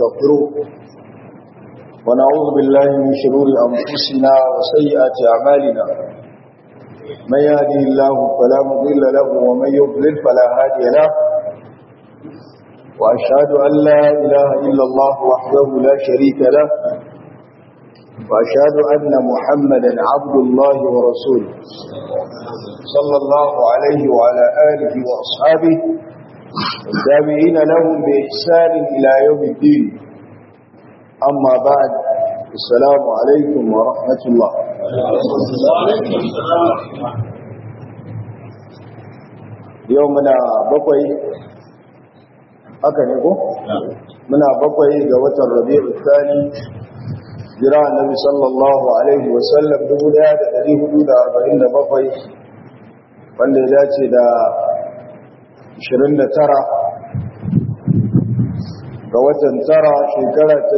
ونستغفره ونعوذ بالله من شرور أنفسنا وسيئات أعمالنا من يهدي الله فلا مضل له ومن يضلل فلا هادي له وأشهد أن لا إله إلا الله وحده لا شريك له وأشهد أن محمدا عبد الله ورسوله صلى الله عليه وعلى آله وأصحابه التابعين لهم بإحسان إلى يوم الدين أما بعد السلام عليكم ورحمة الله يومنا بقي haka ne ko? muna bakwai ga watan rabi'u tsani jira annabi sallallahu alaihi wasallam 1447 wanda ya dace da 29 ga watan tara shekara ta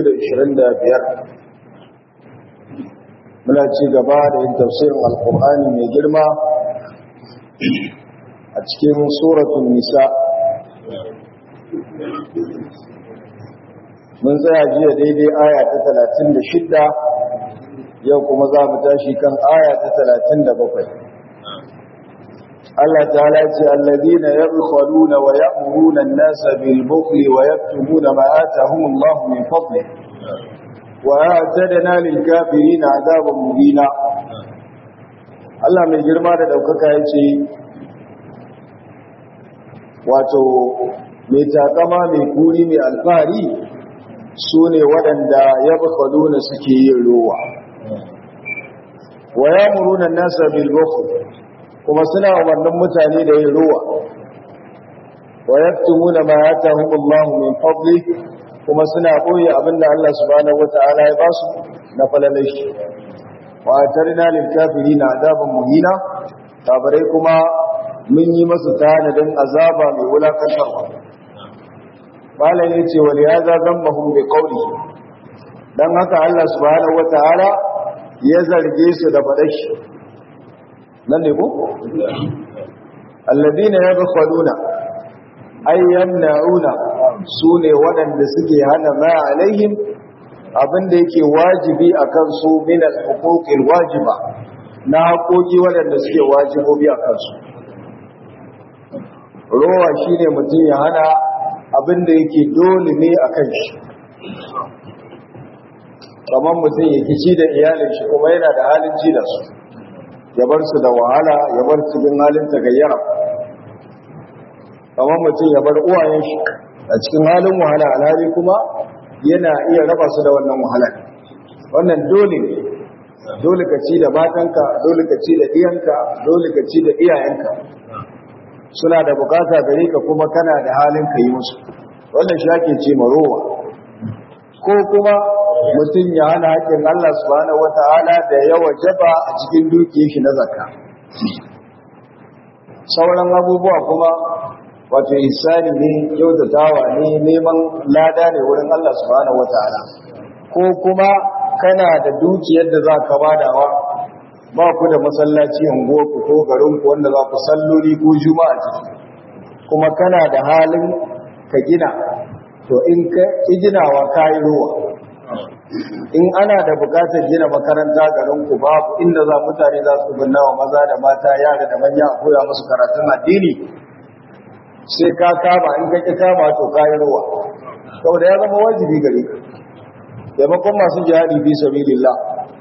2025 muna ci gaba da yin tafsirin alkur'ani mai girma a cikin suratun nisa mun tsaya jiya daidai aya ta talatin da shidda yau kuma za mu tashi kan aya ta talatin da bakwai Allah ta'ala ce allazina yabkhuluna wa ya'muruna an-nasa bil bukhli wa yaktumuna ma atahum Allah min fadli wa a'tadna lil kafirin 'adaban mubina Allah mai girma da daukaka yace wato mai takama mai kuri mai alfahari su ne waɗanda ya bakwaduna suke yin rowa wa ya muruna nasa bilboko kuma suna umarnin mutane da yin rowa wa ya tumuna ma ya ta hukullahu min fadli kuma suna ɓoye abinda Allah subhanahu wata'ala ya basu na falalashi wa tarina lil kafiri na azaban muhina kafirai kuma mun yi masu tanadin azaba mai wulakantarwa malam ya ce wani ya zazan mahun bai kauli don haka Allah subhanahu wa ta'ala ya zarge su da faɗashi nan ne ko? alladina ya bukwaduna ayyan na'una su ne waɗanda suke hana ma alaihim abinda yake wajibi a kansu minal hukukin wajiba na haƙoƙi waɗanda suke wajibobi a kansu rowa shi ne mutum ya hana abin da yake dole ne a kan shi kamar mutum ya kici da iyalin shi kuma yana da halin ci da su ya bar su da wahala ya bar su bin halin tagayyara kamar mutum ya bar uwayen shi a cikin halin wahala alhali kuma yana iya raba su da wannan wahala wannan dole ne dole ka ci da matanka dole ka ci da iyanka dole ka ci da iyayenka suna da bukata gare ka kuma kana da halin ka yi musu wannan shi ake ce marowa ko kuma mutum ya hana haƙƙin Allah subhanahu wata'ala da ya wajaba a cikin dukiyar shi na zakka sauran abubuwa kuma wato isani ne kyautatawa ne neman lada ne wurin Allah subhanahu wata'ala ko kuma kana da dukiyar da za ka badawa ba ku da masallaci unguwarku ko garinku wanda za ku salloli ko juma'a ciki kuma kana da halin ka gina to in ka ki ginawa ka yi ruwa in ana da bukatar gina makaranta garinku babu inda za mutane za su binna wa maza da mata yara da manya a koya musu karatun addini sai ka kama in ka ki kama to ka yi ruwa saboda ya zama wajibi gare ka taimakon masu jihadi fi sabilillah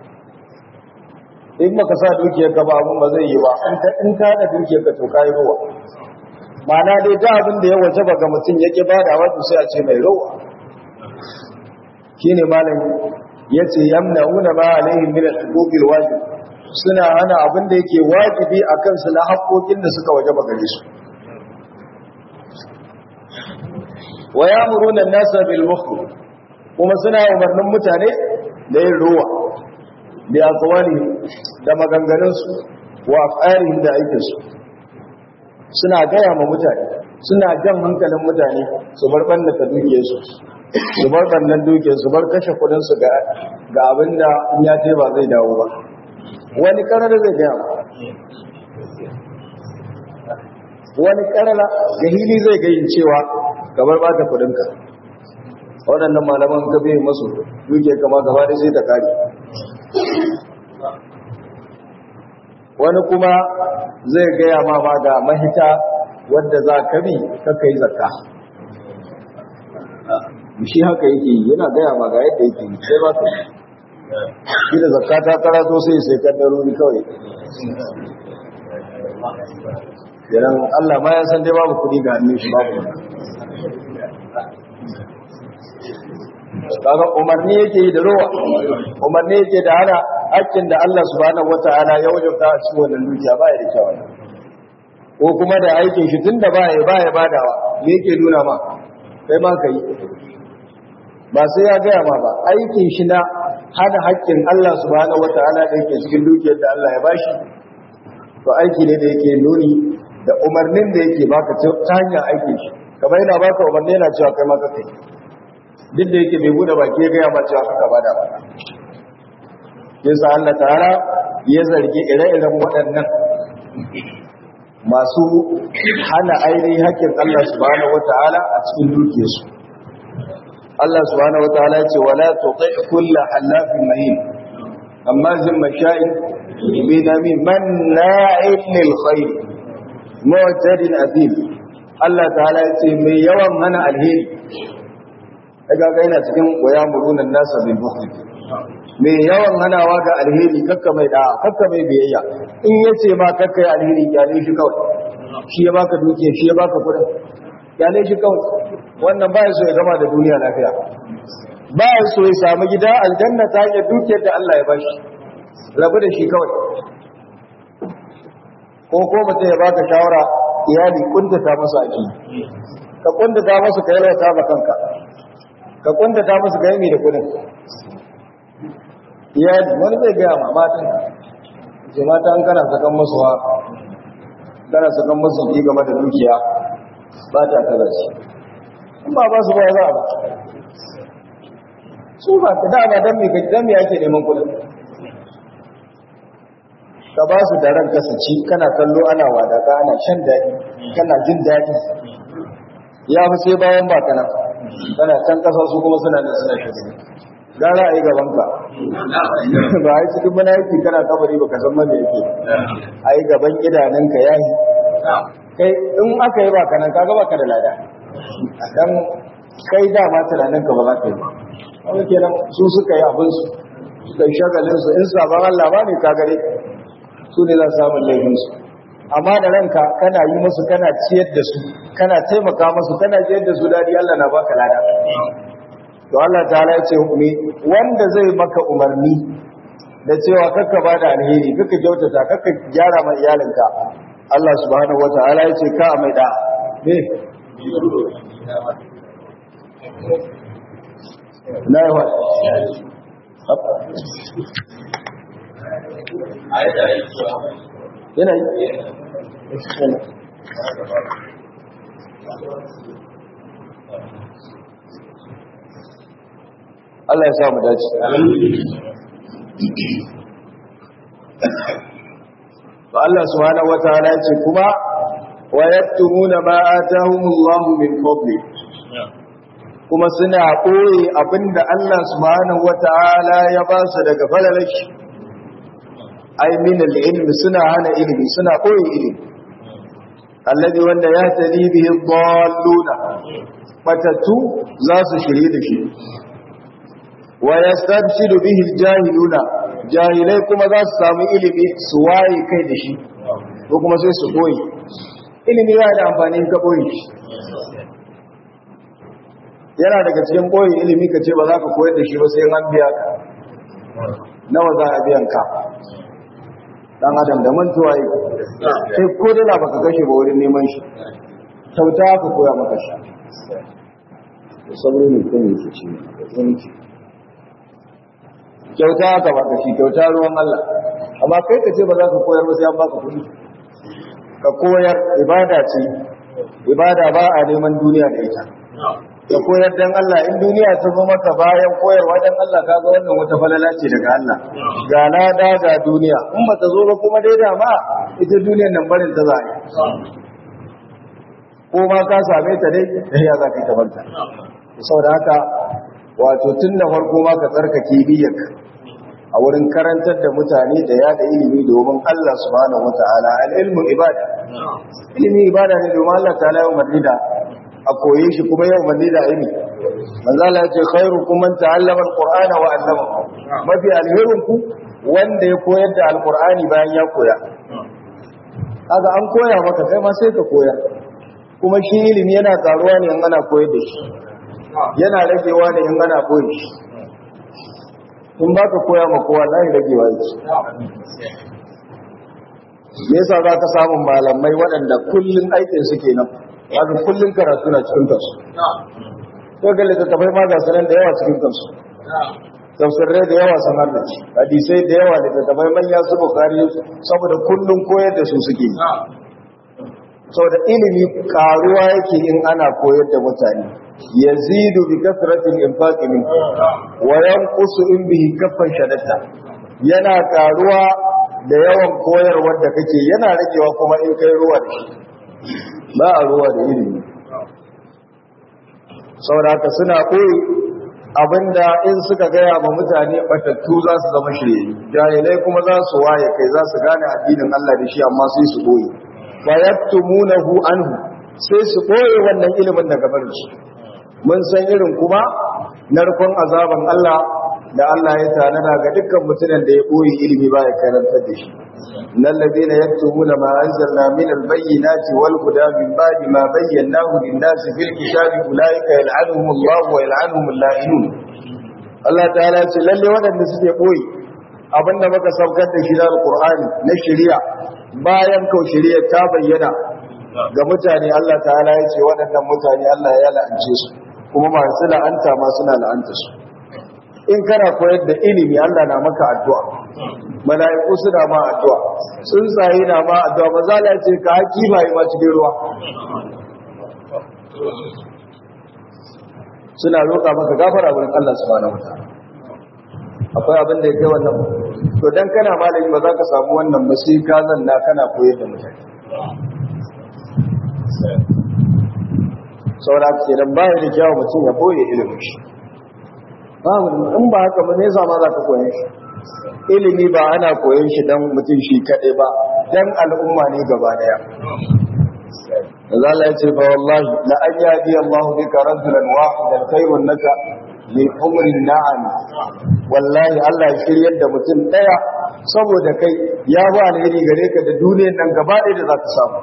in maka sa dukiyar ka ba abun ba zai yi ba in ka da dukiyar ka to kai ruwa ma'ana dai ta abin da ya waje ba ga mutum yake ba da wato sai a ce mai ruwa shine malam yace yamnauna ma alaihim min al-huquqil wajib suna hana abin da yake wajibi akan su na haƙoƙin da suka waje ba gare su wa ya'muruna an-nasa bil bukhl kuma suna umarnin mutane da yin ruwa da akwali da maganganunsu wa af'alihim da aikinsu suna gaya ma mutane suna jan hankalin mutane su bar ɓannata dukiyarsu su bar ɓannan dukiyarsu su bar kashe kudinsu ga abin da in ya ce ba zai dawo ba wani karar zai gaya ma wani karala ga hili zai gayin cewa gabar ba ta kudinka waɗannan malaman ka bai masu duke kama gaba da sai ta kare wani kuma zai gaya ma ma ga mahita wadda za ka bi kakka yi zakka shi haka yake yi yana gaya ma ga yadda yake yi sai ba ka yi shi da zakka ta karato sai sai kaddarori kawai Yaran Allah ma ya san dai babu kuɗi ga hannun shi babu kaga umarni yake yi da ruwa umarni yake da hana hakkin da Allah subhanahu wata'ala ya wajabta a cikin wannan dukiya ba ya da kyau ko kuma da aikin shi tunda ba ya ba ya badawa me yake nuna ma kai ma kai ba sai ya gaya ma ba aikin shi na hana hakkin Allah subhanahu wata'ala da yake cikin dukiyar da Allah ya bashi to aiki ne da yake nuni da umarnin da yake baka ta hanyar aikin shi kamar yana baka umarni yana cewa kai ma ka kai duk da yake bai bude baki ya gaya ma cewa kaka bada ba yasa Allah ta'ala ya zargi ire-iren waɗannan masu hana ainihin hakkin Allah subhanahu wata'ala a cikin dukiyarsu Allah subhanahu wata'ala ya ce wala tuti kullu halafin mahin amma zimma sha'in binami manna'in lil khair mu'tadin athim Allah ta'ala ya ce mai yawan hana alheri daga ga yana cikin waya murunan nasa bil bukhl mai yawan hanawa ga alheri kakka mai da kakka mai biyayya in yace ma kakka yi alheri kyale shi kawai shi ya baka dukiya shi ya baka kudin kyale shi kawai wannan baya so ya gama da duniya lafiya baya so ya samu gida aljanna ta hanyar dukiyar da Allah ya bashi rabu da shi kawai ko ko mutum ya baka shawara iyali kuntata masa aki ka kuntata masa ka yalwata ma kanka ka kuntata masa ka yi da kudin iyali wani zai gaya ma matan ce mata an kana sakan masu wa kana sakan masu ki game da dukiya ba ta kaza shi in ba ba su ba za a ba su ba ka da ba dan me ka dan me ake neman kudin ka ba su da ran kasaci kana kallo ana wadaka ana shan daɗi kana jin daɗi ya fi sai bayan ba kana kana can ƙasa su kuma suna da suna shugaba gara a yi gabanka ba a yi cikin mana yake kana kabari ba ka san mana yake a yi gaban idanunka ya yi kai in aka yi ba kanan kaga ba ka da lada dan kai dama tunaninka ba za ka yi ba wani kenan su suka yi abinsu suka yi shagalinsu in sabon Allah ba ne ka gare su ne za su samun laifinsu amma da ranka kana yi musu kana ciyar da su kana taimaka musu kana ciyar da su dadi Allah na baka lada to Allah ta'ala ya ce hukumi wanda zai maka umarni da cewa kakka ba da alheri kakka kyautata kakka gyara ma iyalinka Allah subhanahu wata'ala ya ce ka mai da ne na yi wa yana yi Allah ya sa mu dace to Allah subhanahu wataala ya ce kuma wa yaktumuna ma atahumullahu min fadli kuma suna ɓoye abinda Allah subhanahu wataala ya ba su daga falalashi ai min al-ilmi suna hana ilimi suna ɓoye ilimi alladhi wanda ya tali bihi dalluna fatatu za su shirye da shi wa yastabshidu bihi al-jahiluna jahilai kuma za su samu ilimi su waye kai da shi ko kuma sai su ɓoye ilimi yana da amfani ka ɓoye shi yana daga cikin ɓoye ilimi ka ce ba za ka koyar da shi ba sai an biya ka nawa za a biyan ka dan adam da mantuwa yi sai ko dala baka kashe ba wurin neman shi kyauta ka koya maka shi saboda ne kuma yake ce yanki kyauta ka baka shi kyauta ruwan Allah amma kai ka ce ba za ka koyar ba sai an baka kuɗi ka koyar ibada ce ibada ba a neman duniya da ita ka koyar dan Allah in duniya ta zo maka bayan koyarwa dan Allah ka ga wannan wata falala ce daga Allah ga lada ga duniya in ba ta zo ba kuma dai da ma ita duniyar nan barin ta za ko ma ka same ta dai ya za ka yi ta barta saboda haka wato tun da farko ma ka tsarkake niyyarka a wurin karantar da mutane da yada ilimi domin Allah subhanahu wata'ala al-ilmu ibada ilimi ibada ne domin Allah ta'ala ya umarni da a koye shi kuma ya umarni da ilimi manzo Allah ya ce khairukum man ta'allama al-qur'ana wa 'allamahu mafi alherin ku wanda ya koyar da al-qur'ani bayan ya koya kaga an koya maka kai ma sai ka koya kuma shi ilimi yana karuwa ne in ana koyar da shi yana ragewa ne in ana koyi shi in ba ka koya ma kowa za ragewa yake me yasa za ka samun malamai waɗanda kullum aikin su kenan wato kullum karatu na cikin kansu ko ga littattafai ma ga sanan da yawa cikin kansu tafsirai da yawa sun harnace hadisai da yawa littattafai manya su bukari saboda kullum koyar da su suke saboda ilimi karuwa yake in ana koyar da mutane yazidu bi kasratil infaqi min wa yanqusu in bihi kaffan shadatta yana karuwa da yawan koyarwar da kake yana ragewa kuma in kai ruwa da shi ba a ruwa da ilimi saboda haka suna koyi abinda in suka gaya ma mutane batattu za su zama shirye jahilai kuma za su waye kai za su gane addinin Allah da shi amma sai su koyi fa yaktumunahu anhu sai su koyi wannan ilimin daga barin su mun san irin kuma narkon azaban Allah da Allah ya tanada ga dukkan mutumin da ya koyi ilimi ba ya karanta da shi innal ladina yaktumuna ma anzalna min albayyinati wal huda min ba'di ma bayyanahu lin-nasi fil kitabi ulaika yal'anuhum Allah wa yal'anuhum al-la'inun Allah ta'ala ce lalle waɗanda suke koyi abinda muka saukar da shi da Al-Qur'ani na shari'a bayan kau shari'a ta bayyana ga mutane Allah ta'ala ya ce waɗannan mutane Allah ya la'ance su kuma masu la'anta ma suna la'anta su in kana koyar da ilimi Allah na maka addu'a mala'iku suna ma addu'a tsuntsaye na ma addu'a ba za la ce ka haki ba yi ma cikin ruwa suna roƙa maka gafara wurin Allah subhanahu wa ta'ala akwai abin da ya kai wannan to dan kana malami ba za ka samu wannan ba sai ka zanna kana koyar da mutane saura ke nan baya da kyawu mutum ya boye ilimin shi babu in ba haka ba ne zama za ka koyan shi ilimi ba ana koyan shi dan mutum shi kaɗai ba dan al'umma ne gaba daya Allah ya ce fa wallahi la an yadi Allah bika rajulan wahidan khayrun laka min umri na'am wallahi Allah ya shiryar da mutum daya saboda kai ya ba alheri gare ka da duniyar nan gaba ɗaya da za ka samu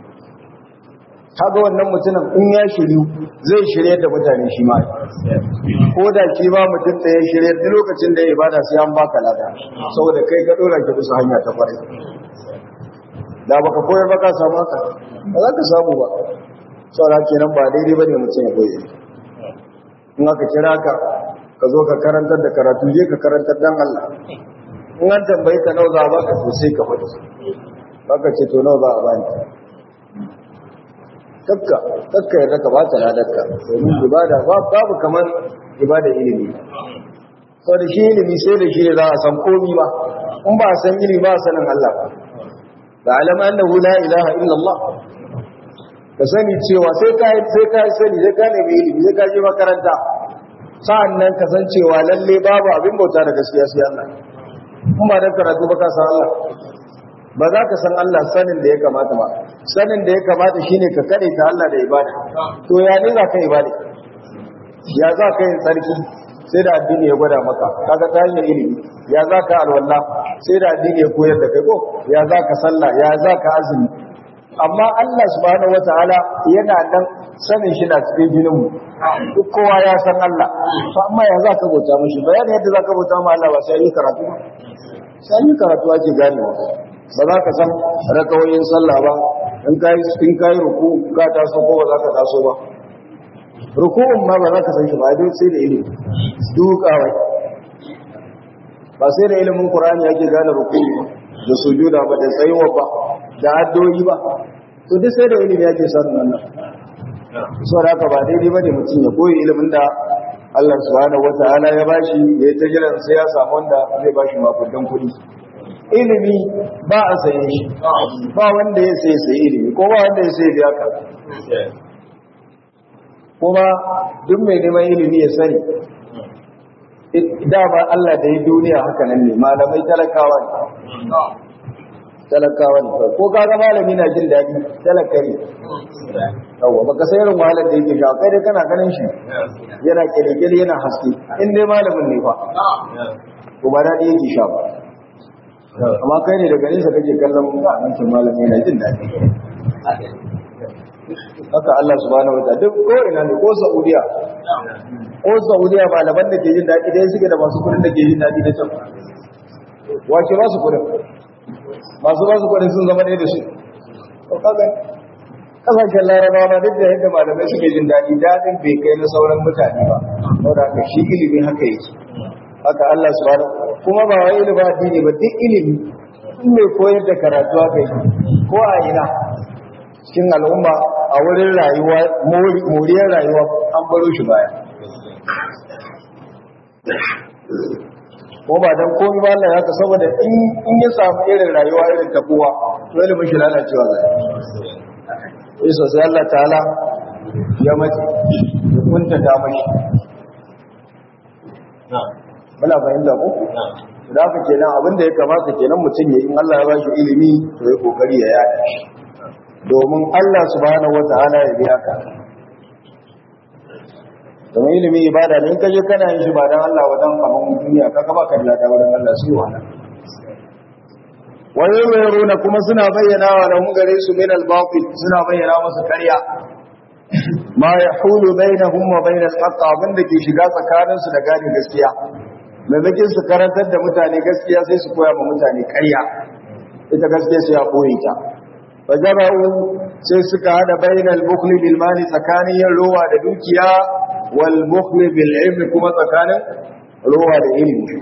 kaga wannan mutumin in ya shiryu zai shirye da mutane shi ma ko da shi ba mutum da ya shirye duk lokacin da ya ibada sai an baka lada saboda kai ka dora ki bisa hanya ta kwarai da baka koyar ba ka samu haka ba za ka samu ba saboda kenan ba daidai bane mutum ya koyi in aka kira ka ka zo ka karantar da karatu je ka karantar dan Allah in an tambayi ka nawa za a baka to sai ka faɗi baka ce to nawa za a bani kakka kakka yarda ka bata ladarka domin ibada babu kamar ibada ilimi so da shi ilimi sai da shi za a san komi ba in ba a san ilimi ba a sanin Allah ba da alama annahu la ilaha illa Allah ka sani cewa sai ka sai ka sani sai ka nemi ilimi sai ka je makaranta sa'annan ka san cewa lalle babu abin bauta da gaskiya sai Allah in ba da karatu ba ka san Allah ba za ka san Allah sanin da ya kamata ba sanin da ya kamata shine ka kare ta Allah da ibada to ya ne za ka ibada ya za ka yin tsarki sai da addini ya gwada maka kaga ta hanyar ilimi ya za ka alwala sai da addini ya koyar da kai ko ya za ka sallah ya za ka azumi amma Allah subhanahu wataala yana dan sanin shi na cikin jinin mu duk kowa ya san Allah to amma ya za ka bauta mishi bayanin yadda za ka bauta ma Allah ba sai yi karatu sai yi karatu ake ganewa ba za ka san rakawoyin sallah ba in kayi in kayi ruku ka taso ko ba za ka taso ba ruku'un ma ba za ka san shi ba dai sai da ilimi dukawa ba sai da ilimin qur'ani yake gane ruku'u da sujuda ba da tsayuwa ba da addu'o'i ba to duk sai da ilimi yake sanin wannan saboda haka ba daidai bane mutum ya koyi ilimin da Allah subhanahu wataala ya bashi ya ta jiran sai ya samu wanda zai bashi makudan kuɗi ilimi ba a saye shi ba wanda ya sai sai ilimi ko ba wanda ya sai biya ka kuma duk mai neman ilimi ya sani da ba Allah da ya duniya haka nan ne malamai talakawa ne talakawa ne ko kaga malami na jin daɗi talaka ne yawa baka san irin wahalar da yake sha kai dai kana ganin shi yana kirkire yana haske in dai malamin ne fa to ba daɗi yake sha ba amma kai ne daga nesa kake kallon wancan malami yana jin daɗi haka Allah subhanahu wa ta'ala duk ko ina ne ko Saudiya ko Saudiya malaman da ke jin daɗi dai suke da masu kudin da ke jin daɗi da can wace ba su kudin masu ba su kudin sun zama ne da su to kaga kasashen larabawa ma duk da yadda malamai suke jin daɗi daɗin bai kai na sauran mutane ba saboda haka shi ilimi haka yake haka Allah subhanahu kuma ba wai ilimi addini ba duk ilimi in mai koyar da karatu haka yi ko a ina cikin al'umma a wurin rayuwa moriyar rayuwa an baro shi baya ko ba dan komai ba Allah ya ka saboda in in ya samu irin rayuwa irin ta kowa to ilimin shi lalacewa zai sai sosai Allah ta'ala ya mace ya kunta ta mashi muna fahimta ko da haka kenan abin da ya kamata kenan mutum ya in Allah ya ba shi ilimi to ya kokari ya yada shi domin Allah subhanahu wata'ala ya biya ka domin ilimi ibada ne in ka je kana yin shi ba dan Allah wadan abin duniya ka ga baka da wurin Allah sai wahala wani yaruna kuma suna bayyana wa lahum gare su min al-batil suna bayyana musu ƙarya ma yahulu bainahum wa bain al-haqq abin da ke shiga tsakanin su da gane gaskiya maimakon su karantar da mutane gaskiya sai su koya ma mutane ƙarya ita gaskiya sai ya koyi ta fajara'u sai suka hada bainal bukhli bil mali tsakanin yin rowa da dukiya wal bukhli bil ilmi kuma tsakanin rowa da ilimi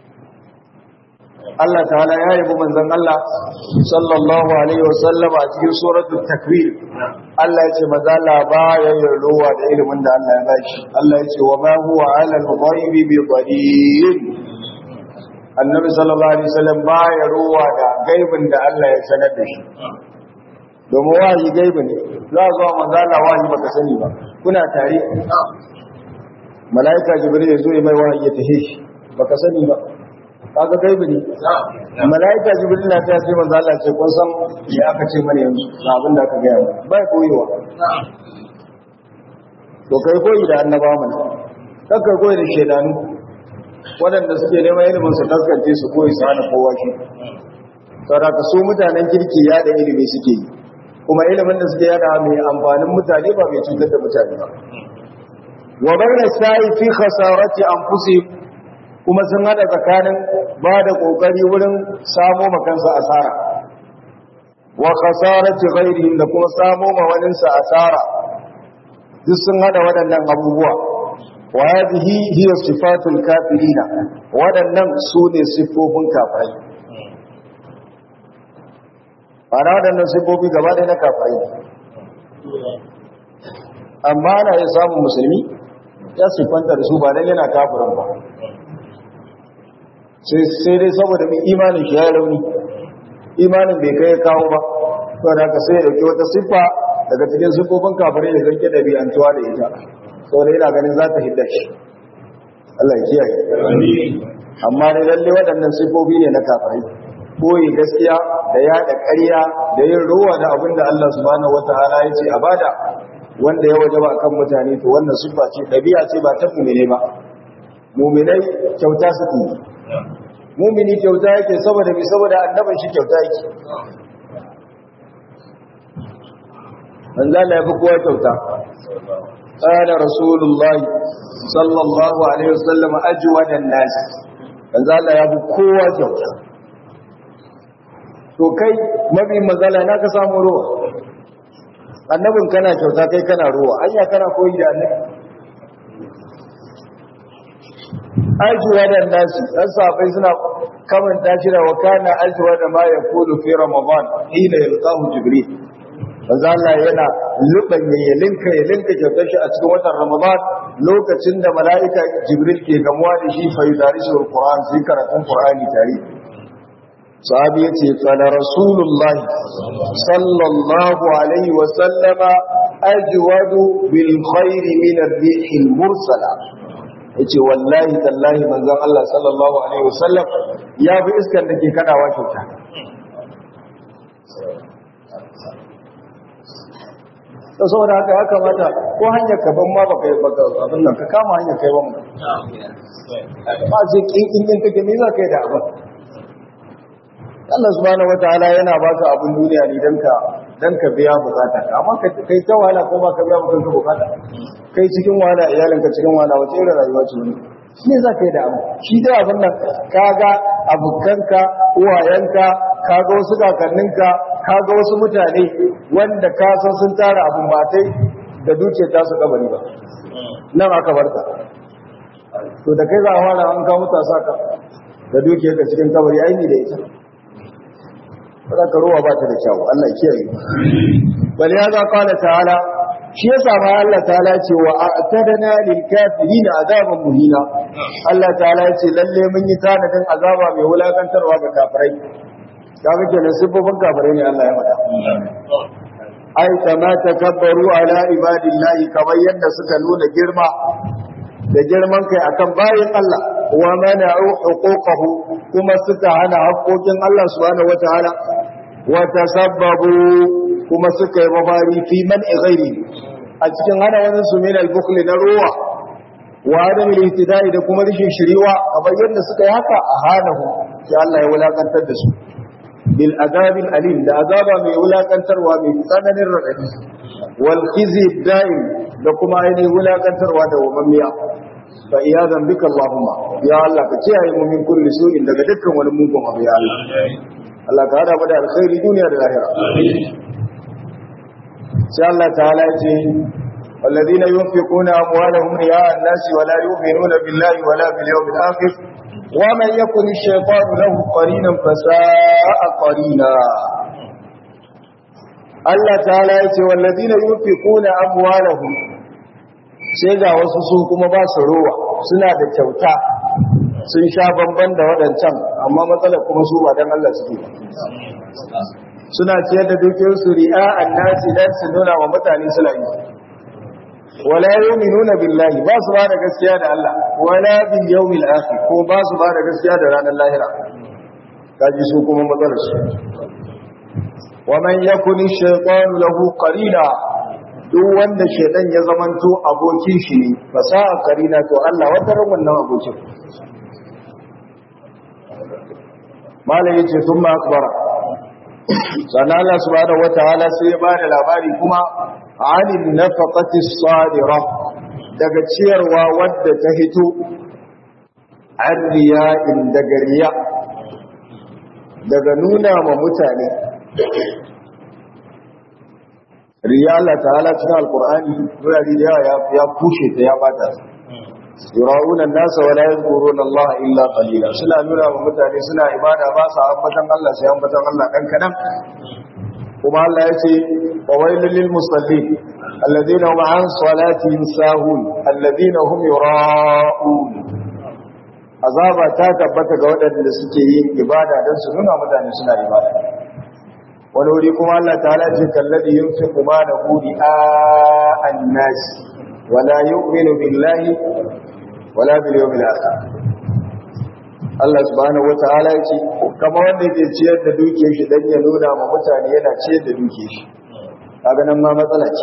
Allah ta'ala ya yi manzon Allah sallallahu alaihi wasallam a cikin suratul takwir Allah ya ce maza la ba ya yin rowa da ilimin da Allah ya bashi Allah ya ce wa ma huwa ala al-ghaibi bi dhalim Annabi sallallahu alaihi wasallam ba ya rowa da gaibin da Allah ya sanar da shi domin wahayi gaibi ne za a zuwa manzala wahayi baka sani ba kuna tare mala'ika jibril ya zo ya mai wahayi ya tahe shi baka sani ba kaga gaibi ne mala'ika jibril na ta ce manzala ce kun san ya aka ce mana yanzu na abin da aka gaya mu bai koyewa to kai koyi da annaba mana kan kai koyi da shedanu waɗanda suke neman ilimin su taskance su koyi su hana kowa shi saboda ka so mutanen kirki ya da ilimi suke yi kuma ilimin da suke yada mai amfanin mutane ba mai cutar da mutane ba wa bayna sa'i fi khasarati anfusihim kuma sun hada tsakanin ba da kokari wurin samo makansa asara wa khasarati ghairihim da kuma samo ma waninsa asara duk sun hada waɗannan abubuwa wa hadhihi hiya sifatul kafirina waɗannan su ne siffofin kafirai ana waɗannan siffofi gaba ɗaya na kafirai amma ana iya samun musulmi ya siffanta da su ba don yana kafirin ba sai dai saboda mai imanin shi ya rauni imanin bai kai kawo ba to da ka sai da ke wata siffa daga cikin siffofin kafirai da zarge da biyantuwa da ita saboda yana ganin za ta hidda shi Allah ya kiyaye amma dai lalle waɗannan siffofi ne na kafirai boye gaskiya da yada ƙarya da yin ruwa da abin da Allah subhanahu wataala ya ce a bada wanda ya wajaba kan mutane to wannan siffa ce dabi'a ce ba ta mu'mine ba mu'minai kyauta suke mu'mini kyauta yake saboda bi saboda annaban shi kyauta yake manzo Allah ya fi kowa kyauta قال رسول الله صلى الله عليه وسلم أجود الناس manzo Allah ya fi kowa kyauta to kai mabi mazala na ka samu ruwa annabin kana kyauta kai kana ruwa anya kana koyi da annabi ajuwa da nasi dan sahabbai suna kaman tashira wa kana ajwa da ma yaqulu fi ramadan hina yalqahu jibril manzo Allah yana luban ya linka ya linka kyautar shi a cikin watan ramadan lokacin da mala'ika jibril ke gamuwa da shi fa yudarisu alquran sai karatun qur'ani tare sahabi yace qala rasulullahi sallallahu alaihi wa sallama ajwadu bil khair min ar-rih al-mursala yace wallahi tallahi manzon Allah sallallahu alaihi wasallam ya bi iskar da ke kadawa kyauta to saboda haka ya kamata ko hanyar ka ban ma baka baka abin nan ka kama hanyar kai ban ba sai kin kin kake me za ka yi da abin Allah subhanahu wataala yana baka abin duniya ne dan ka dan ka biya bukata amma ka kai ta wahala ko ba ka biya bukatun ka bukata kai cikin wahala iyalinka cikin wahala wace irin rayuwa ce wani shi za ka yi da abu shi dai abin nan kaga abokanka uwayenka kaga wasu kakanninka kaga wasu mutane wanda ka san sun tara abin batai da duke ta su kabari ba nan aka barka to da kai za a fara an kawo mutasa ka da duke ka cikin kabari aini da ita ba ka ruwa ba ta da kyau Allah kiyaye bal ya za qala ta'ala shi yasa ma Allah ta'ala ce wa a'tadna lil kafirin azaban muhina Allah ta'ala ce lalle mun yi tanadin azaba mai wulakantarwa ga kafirai kaga kenan sifofin kafirai ne Allah ya faɗa ai kama takabbaru ala ibadillahi kamar yadda suka nuna girma da girman kai akan bayin Allah wa mana'u huquqahu kuma suka hana haƙoƙin Allah subhanahu wataala wa tasabbabu kuma suka yi mafari fi man ghairi a cikin hana wani su min al-bukhl na ruwa wa adam al-ihtidai da kuma rishin shiriwa kamar yadda suka yi haka a hanahu sai Allah ya wulakantar da su bil azabil alim da azaba mai wulakantarwa mai tsananin radadi wal khizi da'im da kuma ainihin wulakantarwa da wamamiya fa iyadan bika allahumma ya Allah ka kiyaye mu min kulli su'in daga dukkan wani mugun abu ya Allah Allah ka hada mu da alkhairi duniya da lahira sai Allah ta'ala ya ce والذين ينفقون أموالهم رياء الناس ولا يؤمنون بالله ولا باليوم الآخر ومن يكن الشيطان له قرينا فساء قرينا Allah ta'ala ya ce wallazina yunfiquna amwalahum sai ga wasu su kuma ba su rowa suna da kyauta sun sha bamban da waɗancan amma matsalar kuma su ba dan Allah suke suna ciyar da dukiyar su ri'a annasi dan su nuna wa mutane suna yi wala yu'minuna billahi ba su ba da gaskiya da Allah wala bil yawmil akhir ko ba su ba da gaskiya da ranar lahira kaji su kuma matsalar su wa man yakuni shaytanu lahu qarina duk wanda shaytan ya zamanto abokin shi ne fasaha qarina to Allah wata ran wannan abokin malai yace thumma akbara sannan Allah subhanahu wataala sai ya bada labari kuma anin nafaqati sadira daga ciyarwa wadda ta hito an riya'in daga riya daga nuna ma mutane riya Allah ta'ala cikin alkur'ani wurare da yawa ya kushe ta ya bata yura'una nasa wala yadhkuruna Allah illa qalila suna nuna wa mutane suna ibada ba sa ambatan Allah sai ambatan Allah dan kadan kuma Allah ya ce wa wailul lil musallin alladhina hum an salatihim sahun alladhina hum yura'un azaba ta tabbata ga waɗanda suke yin ibada don su nuna mutane suna ibada wani wuri kuma Allah ta'ala ce kallabi yunfiqu ma da hudi a annas wala yu'minu billahi wala bil yawmil akhir Allah subhanahu wata'ala ya ce kama wanda yake ciyar da dukiyar shi dan ya nuna ma mutane yana ciyar da dukiyar shi kaga nan ma matsala ce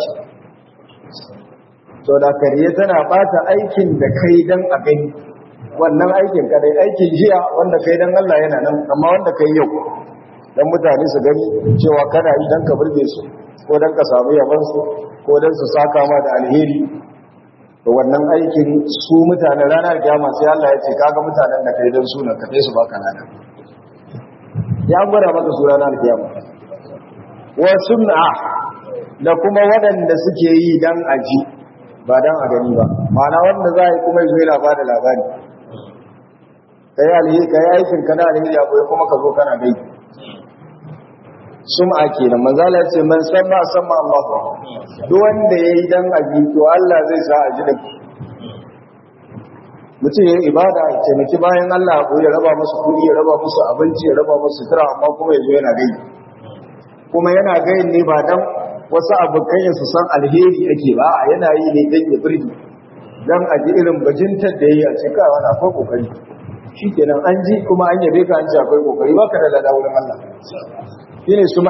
to da kariye tana bata aikin da kai dan a gani wannan aikin kadai aikin jiya wanda kai dan Allah yana nan amma wanda kai yau dan mutane su gani cewa kana yi dan ka burge su ko dan ka samu yaban su ko dan su saka ma da alheri to wannan aikin su mutane ranar kiyama sai Allah ya ce kaga mutanen da kai dan su na kai su baka nana ya gwada maka su ranar kiyama wa sun'a da kuma waɗanda suke yi dan aji ba dan a gani ba ma'ana wanda za a yi kuma zai labari labari kai alheri kai aikin kana alheri abu kuma ka zo kana gai sum'a kenan manzo Allah ya ce man samma samma Allah duk wanda yayi dan abi to Allah zai sa a ji da mutum yayin ibada ya taimaki bayan Allah ko ya raba musu kudi ya raba musu abinci ya raba musu sutura amma kuma yazo yana gai kuma yana gai ne ba dan wasu abokan su san alheri ake ba yana yi ne dan ya burge dan a ji irin bajintar da yayi a cikin wani akwai kokari shikenan an ji kuma an yabe ka an ce akwai kokari baka da lada wurin Allah shine sum'a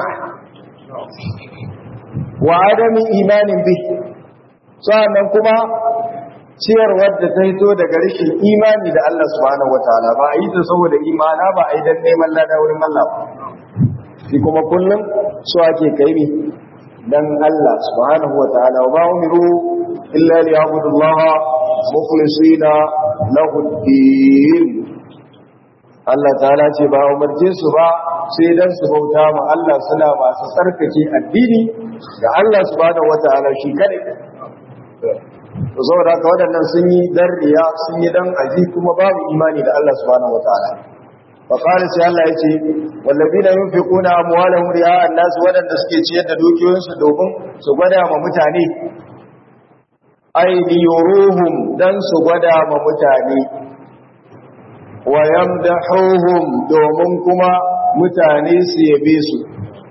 wa adami imanin bi sannan kuma ciyarwar da ta hito daga rashin imani da Allah subhanahu wataala ba a yi ta saboda imana ba a yi dan neman lada wurin Allah ba shi kuma kullum su ake kai ne dan Allah subhanahu wataala wa ba umiru illa liya'budullaha mukhlisina lahu ad-din Allah ta'ala ce ba umarce su ba sai dan su bauta ma Allah suna masu tsarkake addini ga Allah subhanahu wataala shi kadai to saboda haka waɗannan sun yi dan riya sun yi dan aji kuma babu imani da Allah subhanahu wataala fa qala sai Allah yace wallazina yunfiquna amwalahum riya an-nas waɗanda suke ciyar da dukiyoyinsu domin su gwada ma mutane ay liyuruhum dan su gwada ma mutane wa yamdahuhum domin kuma mutane su yabe su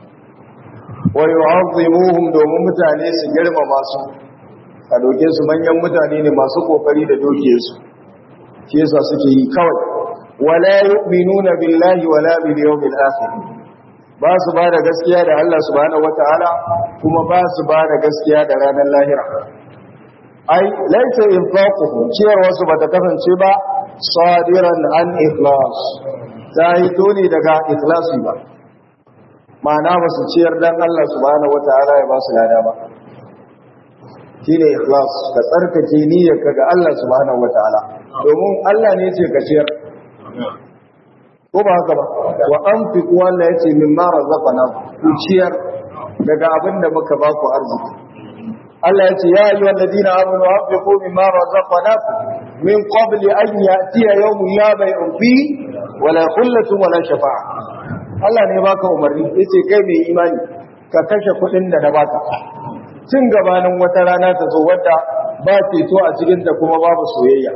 wa yu'azzimuhum domin mutane su girmama su a doke su manyan mutane ne masu kokari da doke su shi yasa suke yi kawai wala yu'minuna billahi wala bil yawmil akhir ba su ba da gaskiya da Allah subhanahu wataala kuma ba su ba da gaskiya da ranar lahira ai laisa infaquhu ciyar wasu ba ta kasance ba sadiran an ikhlas ta hito ne daga ikhlasi ba ma'ana ba su ciyar dan Allah subhanahu wataala ya ba su lada ba shine ikhlas ka tsarkake niyyarka ga Allah subhanahu wataala domin Allah ne yace ka ciyar ko ba haka ba wa anfiqu walla yace mimma razaqana ku ciyar daga abinda muka ba ku arziki Allah yace ya ayyuhal ladina amanu anfiqu mimma razaqnakum min qabli an ya'tiya yawmun la bay'un fi wala khullatun wala shafa'a Allah ne baka umarni yace kai mai imani ka kashe kuɗin da na baka tun gabanin wata rana ta zo wadda ba ceto a cikinta kuma babu soyayya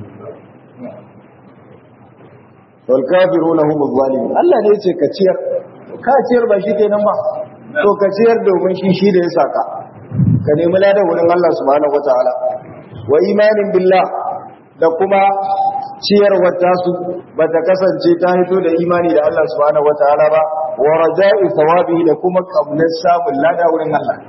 wal kafiruna hum zalimun Allah ne yace ka ciyar ka ciyar ba shi kenan ba to ka ciyar domin shi shi da ya saka ka nemi ladan wurin Allah subhanahu wataala wa imanin billah da kuma ciyarwar tasu ba ta kasance ta hito da imani da Allah subhanahu wataala ba wa raja'i thawabihi da kuma kaunar samun lada wurin Allah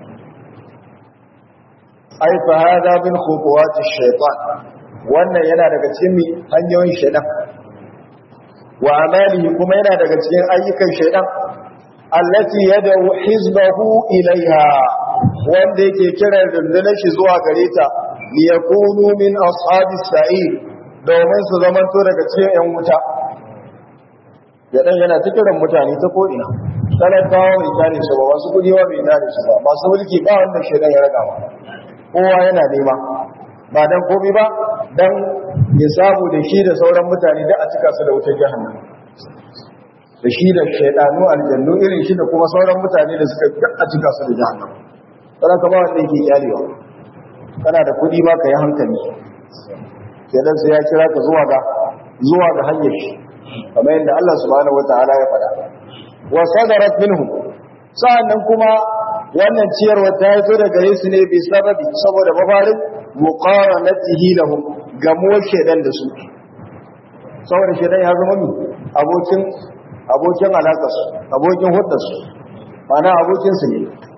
ai fa hada min khutuwati shaytan wannan yana daga cikin hanyoyin shaytan wa amalihi kuma yana daga cikin ayyukan shaytan allati yad'u hizbahu ilaiha wanda yake kiran rundunar shi zuwa gare ta liyakunu min ashabis sa'ir domin su zamanto daga cikin yan wuta yadan yana ta kiran mutane ta ko'ina talakawa bai tare su ba wasu kudi bai tare su ba masu mulki ba wanda shaidan ya raga ba kowa yana nema ba dan komi ba dan ya samu da shi da sauran mutane da a cika su da wutar jahannam da shi da shaidanu aljannu irin shi da kuma sauran mutane da suka a cika su da jahannam sai ka ba wanda yake kyalewa kana da kudi ma ka yi hankali kenan sai ya kira ka zuwa ga zuwa ga hanyar shi kamar yadda Allah subhanahu wataala ya faɗa wa sadarat minhum sa'annan kuma wannan ciyarwa ta zo daga Yesu ne bi sababi saboda mafarin muqaranatihi lahum gamuwar shedan da su saboda shedan ya zama mi abokin abokin alaka su abokin hudda su mana abokin su ne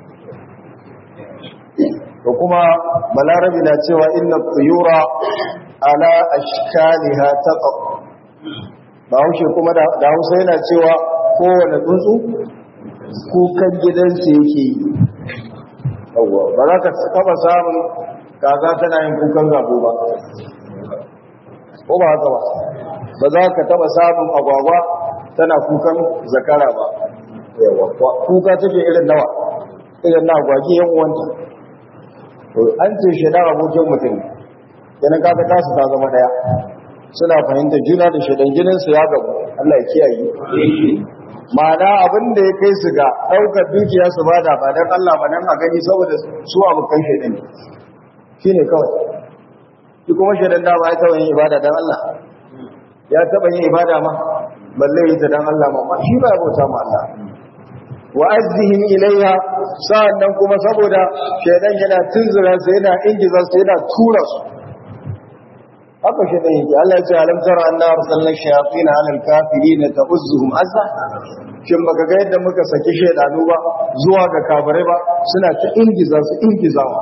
to kuma balarabi na cewa inna tuyura ala ashkaliha taqa ba haushe kuma da hausa yana cewa kowane tsuntsu kukan gidansu yake yi yawwa ba za ka taba samun kaza tana yin kukan gabo ba ko ba haka ba ba za ka taba samun agwagwa tana kukan zakara ba yawwa kuka take irin nawa irin na agwagi yan uwanta an ce shi da abokin mutum yana kaga tasu ta zama daya suna fahimtar juna da shaidan jininsu ya gabu Allah ya kiyaye ma'ana abin da ya kai su ga ɗaukar dukiya su bada ba don Allah ba don a gani saboda su abokan shaidan ne shi ne kawai shi kuma shaidan da ba ya taɓa yin ibada don Allah ya taɓa yin ibada ma balle yi ta don Allah ma shi ba ya bauta ma Allah wa azzihim ilayha sa'annan kuma saboda shaidan yana tunzura su yana ingiza su yana tura su haka shi ɗan yake Allah ya ce alam tara anna arsalna shayatin ala al-kafirin ta'uzzuhum azza shin baka ga yadda muka saki shaydanu ba zuwa ga kafirai ba suna ta ingiza su ingizawa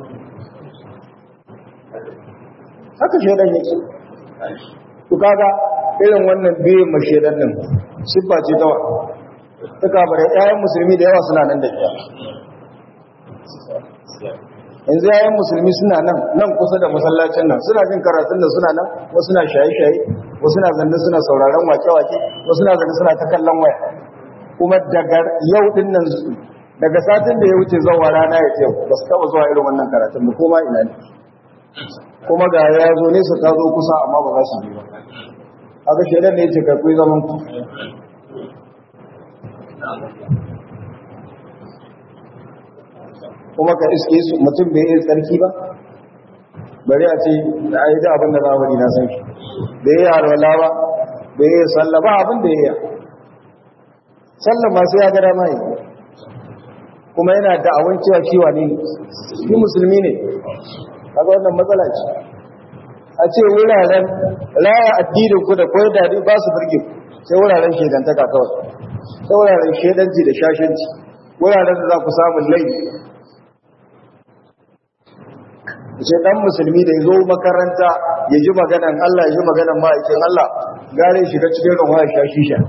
haka shaydan yake to kaga irin wannan biyin mashedan din siffa ce ta ta kafirai ƴaƴan musulmi da yawa suna nan da ita yanzu yayan musulmi suna nan nan kusa da masallacin nan suna jin karatun da suna nan wasu na shaye-shaye wasu na zanne suna sauraron wake-wake wasu na zanne suna ta kallon waya kuma daga yau din nan daga satin da ya wuce zuwa rana ya yau ba su taba zuwa irin wannan karatun ba kuma ina ne kuma ga ya zo nesa ta zo kusa amma ba za su bi ba haka shaidan ne ya ce kai zaman ku kuma ka iske su mutum bai iya tsarki ba bari a ce da a yi da abin da zamani na san shi da ya yi harwala ba da ya yi sallah ba abin da ya yi sallah masu ya gada mai kuma yana da awon cewa ciwa ne shi musulmi ne kaga wannan matsala ce a ce wuraren raya addinin ku da koyar da ba su birge sai wuraren shedantaka kawai sai wuraren shedanci da shashanci wuraren da za ku samun laifi ce dan musulmi da ya zo makaranta ya ji maganan Allah ya ji maganan ma'aikin Allah gare shiga cikin ruwa ya sha shisha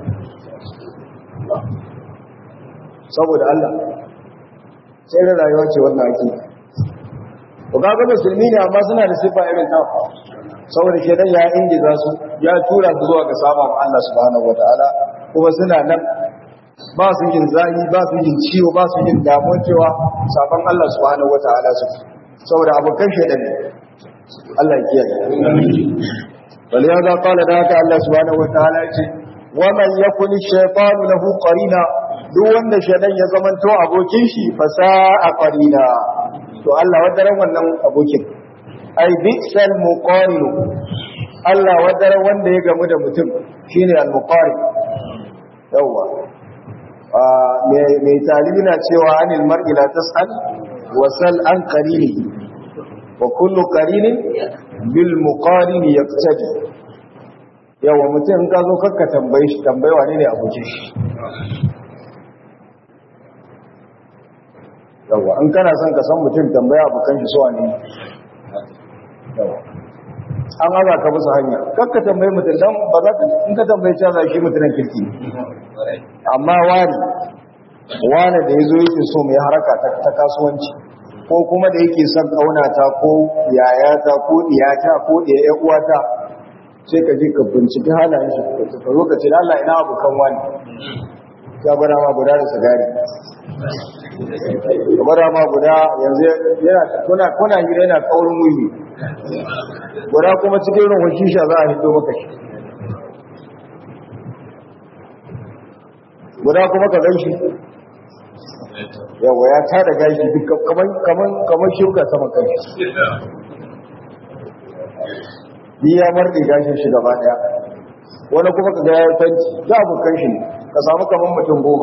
saboda Allah sai da rayuwa ce wannan ake to kaga musulmi ne amma suna da sifa irin ta saboda shedan ya ingiza su ya tura su zuwa ga sabon Allah subhanahu wataala kuma suna nan ba su yin zahi ba su yin ciwo ba su yin damuwa cewa sabon Allah subhanahu wataala su saboda abokan shaidan ne Allah ya kiyaye bal ya ga qala da haka Allah subhanahu wataala yace wa man yakun shaytanu lahu qarina duk wanda shaidan ya zamanto abokin shi fa sa'a qarina to Allah wadaran wannan abokin ai bi'sal muqarin Allah wadaran wanda ya gamu da mutum shine al muqarin yawa mai talibi na cewa anil mar'i la tas'al wasal an qarini wa kullu qarinin bil muqarin yaqtadi yawa mutum ka zo kakka tambaye shi tambaye wane ne abokin shi yawa an kana son ka san mutum tambaya abokan shi so wane yawa an haza ka musu hanya kakka tambaye mutum dan ba za ka in ka tambaye ta za shi mutumin kirki amma wani wani da ya zo yake so mai haraka ta kasuwanci ko kuma da yake son ƙaunata ko yayata ko diyata ko ɗaya uwata sai ka je ka binciki halayen shi ka zo ka ce Allah ina abokan wani ya gwada ma guda da sigari ya gwada ma guda yanzu yana kuna kuna hira yana kaurin wuyi guda kuma cikin ruhun shisha za a hito maka shi guda kuma ka gan shi yawa ya tada gashi duk kamar shuka sama kanshi ni ya marɗe gashin shi gaba ɗaya wani kuma ka gaya fanci za a bukan shi ka samu kamar mutum goma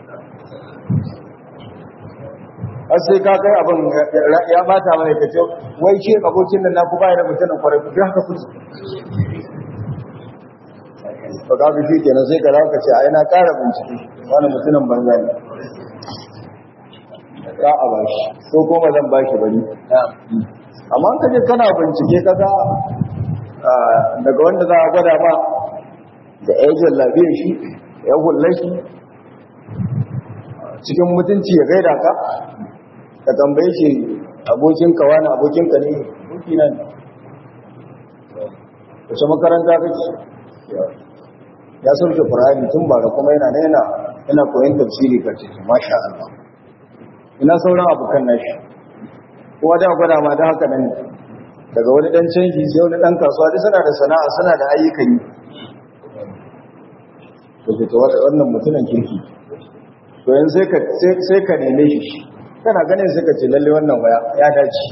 har sai ka kai abin ya bata mana ka ce wai ce abokin nan na ku bayar da mutumin kwarai ku haka kuci ba ka fi shi kenan sai ka ka ce a yana ƙara bincike wani mutumin banza ne za a bashi ko kuma zan bashi bari amma ka je kana bincike kaga daga wanda za a gwada ma da ejin lafiyar shi ya hulla shi cikin mutunci ya gaida ka ka tambaye shi abokinka wani abokinka ne abokina ne wace makaranta kake ya sauke Qur'ani tun bara kuma yana yana yana koyon tafsiri kace masha Allah ina sauran abokan nashi kuma da gwada ma da haka nan daga wani dan canji sai wani dan kasuwa duk suna da sana'a suna da ayyukan yi to to wannan mutumin kirki to yanzu sai ka sai ka neme shi kana ganin sai ka ce lalle wannan waya ya dace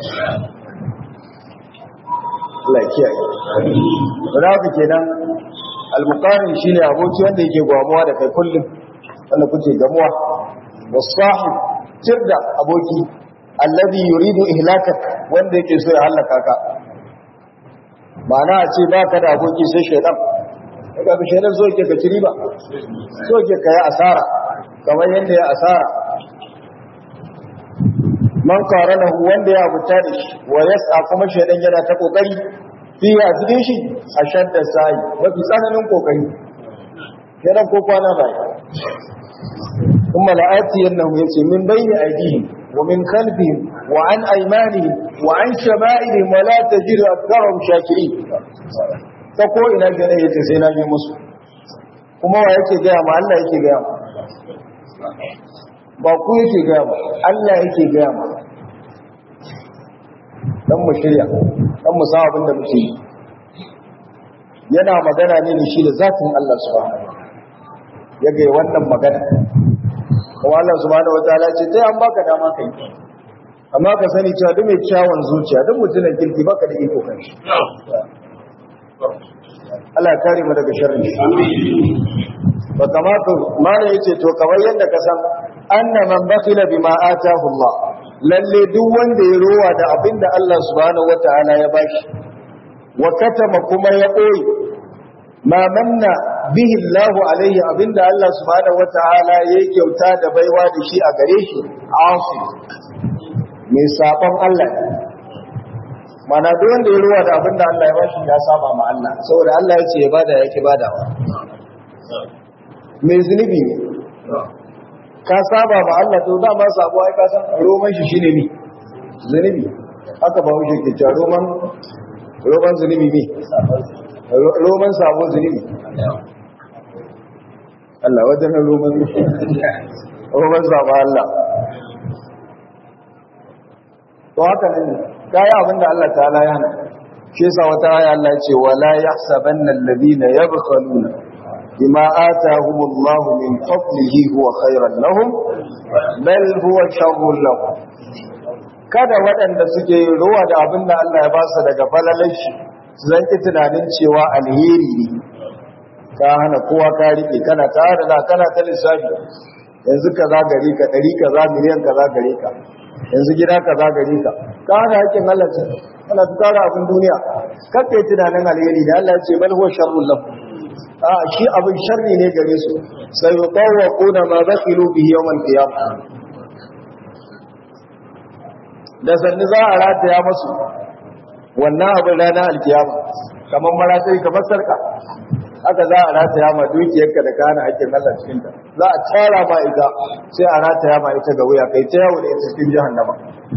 Allah ya kiyaye da haka kenan al-muqarin shine aboki wanda yake gwamuwa da kai kullum wanda kuke gamuwa wasahib tirda aboki alladhi yuridu ihlakak wanda yake so ya halaka ka mana a ce ba ka da aboki sai shaidan daga bi shaidan so ke ka ci riba so ke ka yi asara kamar yadda ya asara man qaranahu wanda ya abuta da shi wa yas'a kuma shaidan yana ta kokari fi a cikin shi a shadda sai mafi tsananin kokari shaidan ko kwana bai kuma la'ati yannahu yace min bayni aydihim wa min khalfihim wa an aymanihim wa an shama'ilihim wa la tajidu aktharahum shakirin ta ko ina gane yace sai na yi musu kuma wa yake ga ma Allah yake ga ma ba ku yake ga ma Allah yake ga ma dan mu shirya dan mu san abin da muke yi yana magana ne da shi da zatin Allah subhanahu ya ga wannan magana kuma Allah subhanahu wataala ce sai an baka dama kai amma ka sani cewa duk mai kyawun zuciya duk mutumin kirki baka da iko kan shi Allah ya kare mu daga sharri ba kamata mana yace to kamar yadda ka san anna man bakhila bima atahu Allah lalle duk wanda ya rowa da abinda Allah subhanahu wataala ya bashi wa katama kuma ya koyi ma manna bihi Allah alaihi abinda Allah subhanahu wataala ya kyauta da baiwa da shi a gare shi afi mai sabon Allah mana duk wanda ya ruwa da abinda Allah ya bashi ya saba ma Allah saboda Allah ya ce ya bada yake badawa mai zunubi ne ka saba ma Allah to dama sabo ai ka san roman shi shine ni zunubi haka ba wuce ke cewa roman roman zunubi ne roman sabo zunubi Allah wajen roman roman sabo Allah to haka ne kai abinda Allah ta'ala ya hana shi yasa wata aya Allah ya ce wala yahsabanna alladhina yabkhaluna bima atahumullahu min fadlihi huwa khairan lahum bal huwa sharrun lahum kada waɗanda suke ruwa da abinda Allah ya ba su daga falalar shi su zanki tunanin cewa alheri ne ka hana kowa ka rike kana tare da kana ta lissafi yanzu kaza gare ka ɗari kaza miliyan kaza gare ka yanzu gida kaza gare ka ka hana hakkin Allah ce kana tsara abin duniya kakkai tunanin alheri da Allah ya ce bal huwa sharrun lahum a shi abin sharri ne gare su sai yutawquna ma bakhilu bihi yawm al-qiyamah da sanni za a rataya masu wannan abin ranar alkiyama kamar maratai kamar sarka haka za a rataya ma dukiyarka da kana hakkin Allah cikin ta za a tara ma ita sai a rataya ma ita ga wuya kai ta yawo da ita cikin jahannama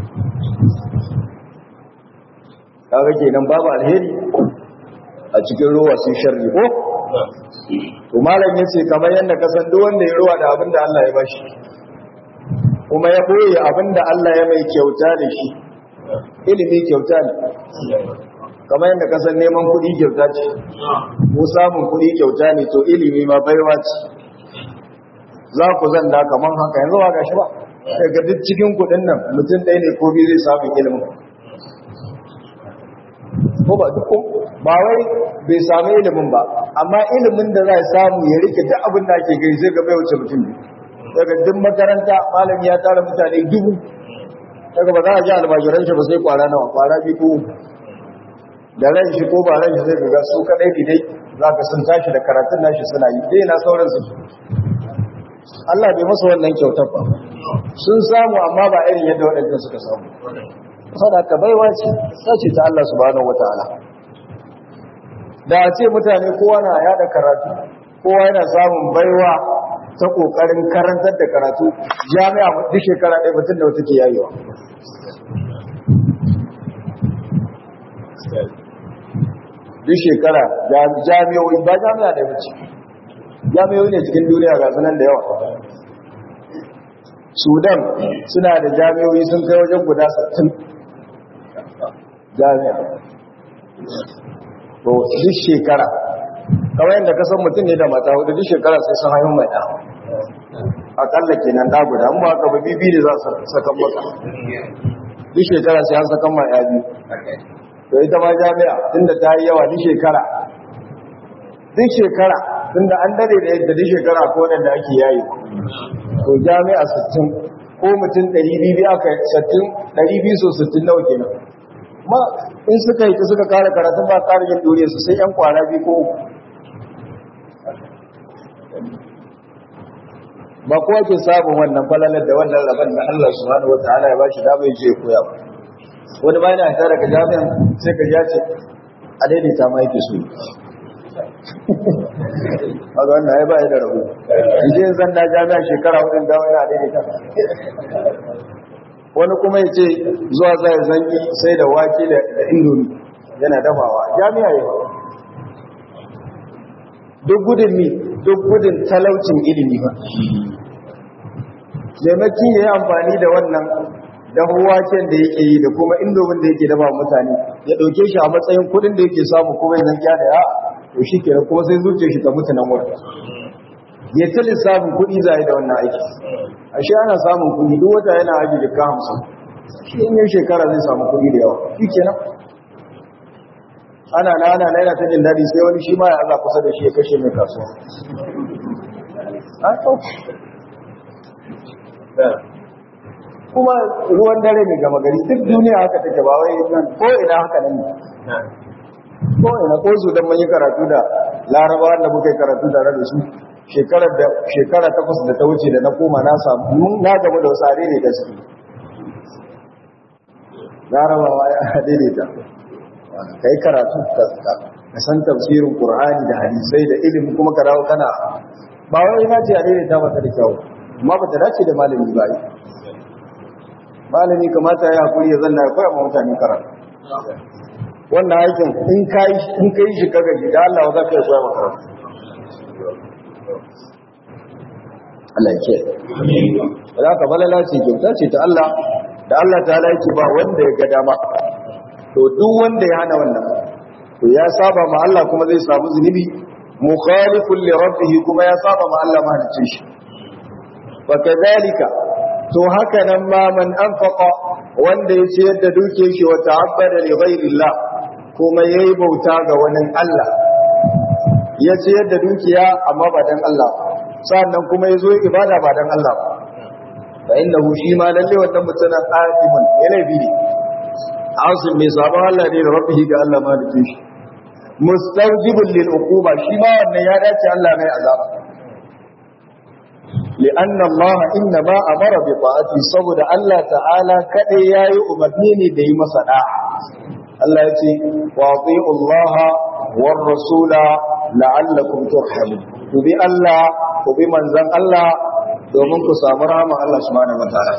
kaga kenan babu alheri a cikin ruwa sun sharri ko to malam yace kamar yanda ka san duk wanda ya ruwa da abin da Allah ya bashi kuma ya boye abin da Allah ya mai kyauta da shi ilimi kyauta ne kamar yadda ka san neman kuɗi kyauta ce mu samun kuɗi kyauta ne to ilimi ma baiwa ce za ku zanda kamar haka yanzu ba gashi ba daga duk cikin kuɗin nan mutum ɗaya ne ko biyu zai samu ilimin ko ba duk ba wai bai samu ilimin ba amma ilimin da za samu ya rike duk abin da ake gani zai ga bai wuce mutum biyu daga duk makaranta malami ya tara mutane dubu daga ba za a ji almajiran shi ba sai kwara nawa kwara biyu ko da ran shi ko ba ran shi zai ga su kadai ne dai za ka sun tashi da karatun nashi suna yi dai na sauran su Allah bai masa wannan kyautar ba sun samu amma ba irin yadda waɗannan suka samu sadaka baiwa ce sace ta Allah subhanahu wataala da a ce mutane kowa na yada karatu kowa yana samun baiwa ta kokarin karantar da karatu jami'a duk shekara ɗaya mutum da wata ke yayewa duk shekara jami'o'i ba jami'a da wuce jami'o'i ne cikin duniya ga sunan da yawa sudan suna da jami'o'i sun kai wajen guda 60 jami'a to duk shekara kawai yadda kasan mutum ne da mata hudu duk shekara sai sun haihu mai ɗan akalla kenan ɗa guda amma aka ba bibi ne za su sakan maka duk shekara sai an sakan ma ya biyu to ita ma jami'a tunda ta yi yawa duk shekara duk shekara tunda an dare da yadda duk shekara ko da ake yayi to jami'a 60 ko mutum 200 aka 60 200 so 60 nawa kenan ma in suka yi ta suka kare karatun ba kare yin dore su sai yan kwana biyu ko uku ba kowa ke samun wannan falalar da wannan rabon da Allah subhanahu wataala ya bashi da bai je koya ba wani bayan ya tare daga jami'an sai ka ya ce a daidaita ma yake so a ga wannan ya ba da rabu idan zan da jami'a shekara hudun dawo ya daidaita wani kuma ya ce zuwa zai zangi sai da wake da indomi yana dafawa jami'a ya ba duk gudun mi duk gudun talaucin ilimi ba maimaki ya yi amfani da wannan dahuwacen da yake yi da kuma indomin da yake dafa mutane ya ɗauke shi a matsayin kudin da yake samu kuma ya zangiya da ya to shi kenan kuma sai zuciya shi ta mutu nan wurin ya ta lissafin kuɗi za da wannan aiki ashe ana samun kuɗi duk wata yana aji jika hamsin shi in yin shekara zai samu kuɗi da yawa shi kenan ana na ana naira ta jin daɗi sai wani shi ma ya aza kusa da shi ya kashe mai kasuwa kuma ruwan dare mai gama gari duk duniya haka take ba wai nan ko ina haka nan ne ko ina ko su dan yi karatu da larabawa da muka yi karatu tare da su shekarar da shekara takwas da ta wuce da na koma na samu na gaba da wasu are ne da su larabawa ya daidaita kai karatu ka san tafsirin qur'ani da hadisai da ilimi kuma ka dawo kana ba wai na ce a daidaita ba ta da kyau amma ba ta dace da malami ba malami kamata ya hakuri ya zanna ya koya ma mutane karatu wannan aikin in kai in kai shi kaga ji da Allah za ka yi koya maka karatu Allah ya ce za ka balala ce kyauta ce ta Allah da Allah ta yake ba wanda ya ga dama to duk wanda ya hana wannan to ya saba ma Allah kuma zai samu zunubi mukhalifun li rabbih kuma ya saba ma Allah mahaliccin shi fa kadhalika to haka nan ma man anfaqa wanda ya ciyar da duke shi wa ta'abbada li ghairillah kuma yayi bauta ga wani Allah ya ciyar da dukiya amma ba dan Allah sannan kuma yazo ibada ba dan Allah ba fa innahu shi ma lalle wannan mutumin afimun yana bi ne asim mai sabon Allah ne da rabbihi ga Allah ma da shi mustawjibul lil uquba shi ma wannan ya dace Allah mai azaba لأن الله إنما أمر بطاعته صبر الله تعالى كأي ياي أمرني دي مسنا الله يتي وأطيعوا الله والرسول لعلكم ترحمون وبي الله وبي من زن الله domin ku samu rahama Allah subhanahu wa ta'ala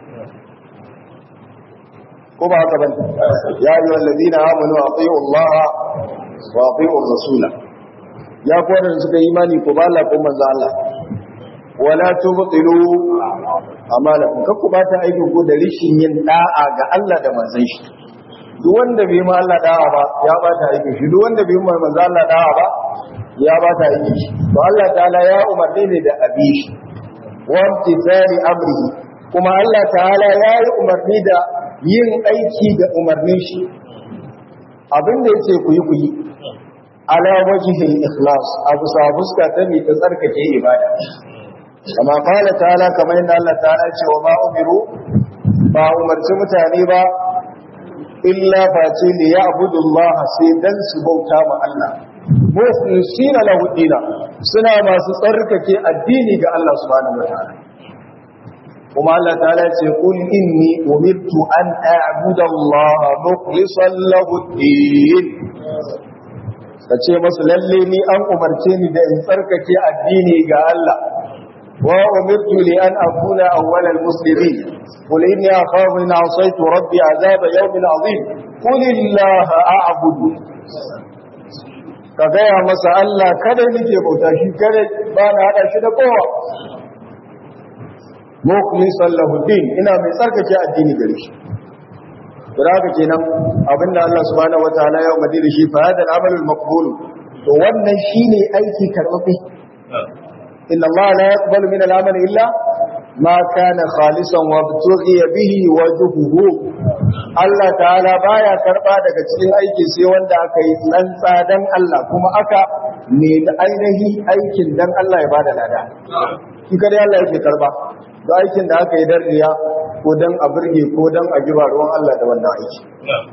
ko ba haka bane ya ayyuha alladhina amanu atiiu Allah wa atiiu ar-rasula ya ku wadanda suka yi imani ko ba Allah ko manzo Allah wala tubtilu amalakum kakku ba ta aikin ku da rishin yin da'a ga Allah da manzon shi duk wanda bai ma Allah da'a ba ya ba ta aikin shi duk wanda bai ma manzo Allah da'a ba ya ba ta aikin shi to Allah ta'ala ya umarni ne da abi shi wa imtithali amrihi kuma Allah ta'ala ya yi umarni da yin aiki da umarnin shi abinda yace ku yi ku yi ala wajhil ikhlas abu sa fuska ta mi ta tsarkake ibada kama kala ta'ala kamar yadda Allah ta'ala ce wa ma umiru ba umarci mutane ba illa face ne ya abudu Allah sai dan su bauta ma Allah mukhlisina lahu dina suna masu tsarkake addini ga Allah subhanahu wataala kuma Allah ta'ala ce kul inni umirtu an a'budu Allah mukhlishan lahu din kace masu lalle ni an umarce ni da in tsarkake addini ga Allah وأمرت لأن أكون أول المسلمين قل إني أخاف إن عصيت ربي عذاب يوم عظيم قل الله أعبد ka gaya masa Allah kada nake bauta shi kada ba na hada shi da kowa mukhlisan lahu din ina mai tsarkake addini gare shi da haka kenan abinda Allah subhanahu wataala ya umarni da shi fa hada al-amal al-maqbul to wannan shine aiki karbabe inna Allah la yaqbalu min al-amal illa ma kana khalisan wa btughi bihi wajhuhu Allah ta'ala baya karba daga cikin aiki sai wanda aka yi tsantsa dan Allah kuma aka ne da ainihi aikin dan Allah ya bada lada shi kare Allah yake karba da aikin da aka yi dan riya ko dan a burge ko dan a jiba ruwan Allah da wannan aiki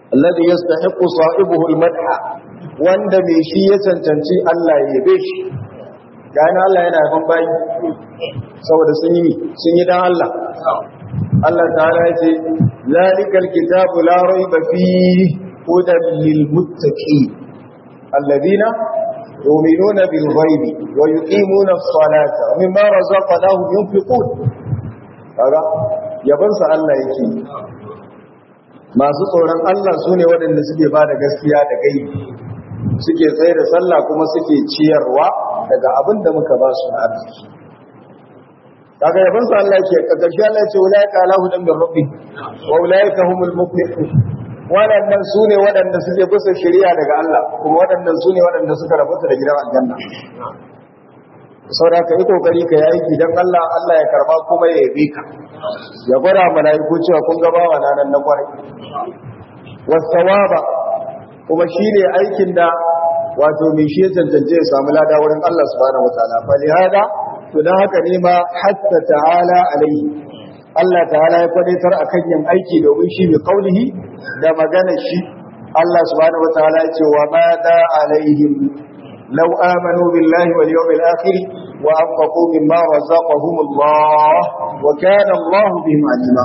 alladhi yastahiqu sahibuhu al-madha wanda mai shi ya cancanci Allah ya yabe shi gani Allah yana yaban bayi saboda sun yi sun yi dan Allah Allah ta'ala ya ce zalikal kitabu la rayba fihi hudan lil muttaqin alladhina yu'minuna bil ghaibi wa yuqimuna as-salata wa mimma razaqnahum yunfiqun kaga yaban sa Allah yake masu tsoron Allah sune waɗanda suke ba da gaskiya da gaibi suke tsaye da sallah kuma suke ciyarwa daga abin da muka ba su na arziki kaga yaban sa Allah yake karshe Allah ya ce ulaika ala hudan min rabbi wa ulaika humul muflihun waɗannan sune waɗanda suke bisa shari'a daga Allah kuma waɗannan sune waɗanda suka rabuta da gidan aljanna saboda ka yi kokari ka yi gidan Allah Allah ya karba kuma ya yabe ka ya gwada mala'iku cewa kun ga bawa nan na kwarai wasawaba kuma shine aikin da wato mai shi ya cancance ya samu lada wurin Allah subhanahu wataala fa lihada to dan haka ne ma hatta ta'ala alaihi Allah ta'ala ya kwadaitar akan yin aiki domin shi bi kaulihi da magana shi Allah subhanahu wataala ya ce wa ma da alaihim law amanu billahi wal yawmil akhir wa anfaqu mimma razaqahum Allah wa kana Allah bihim alima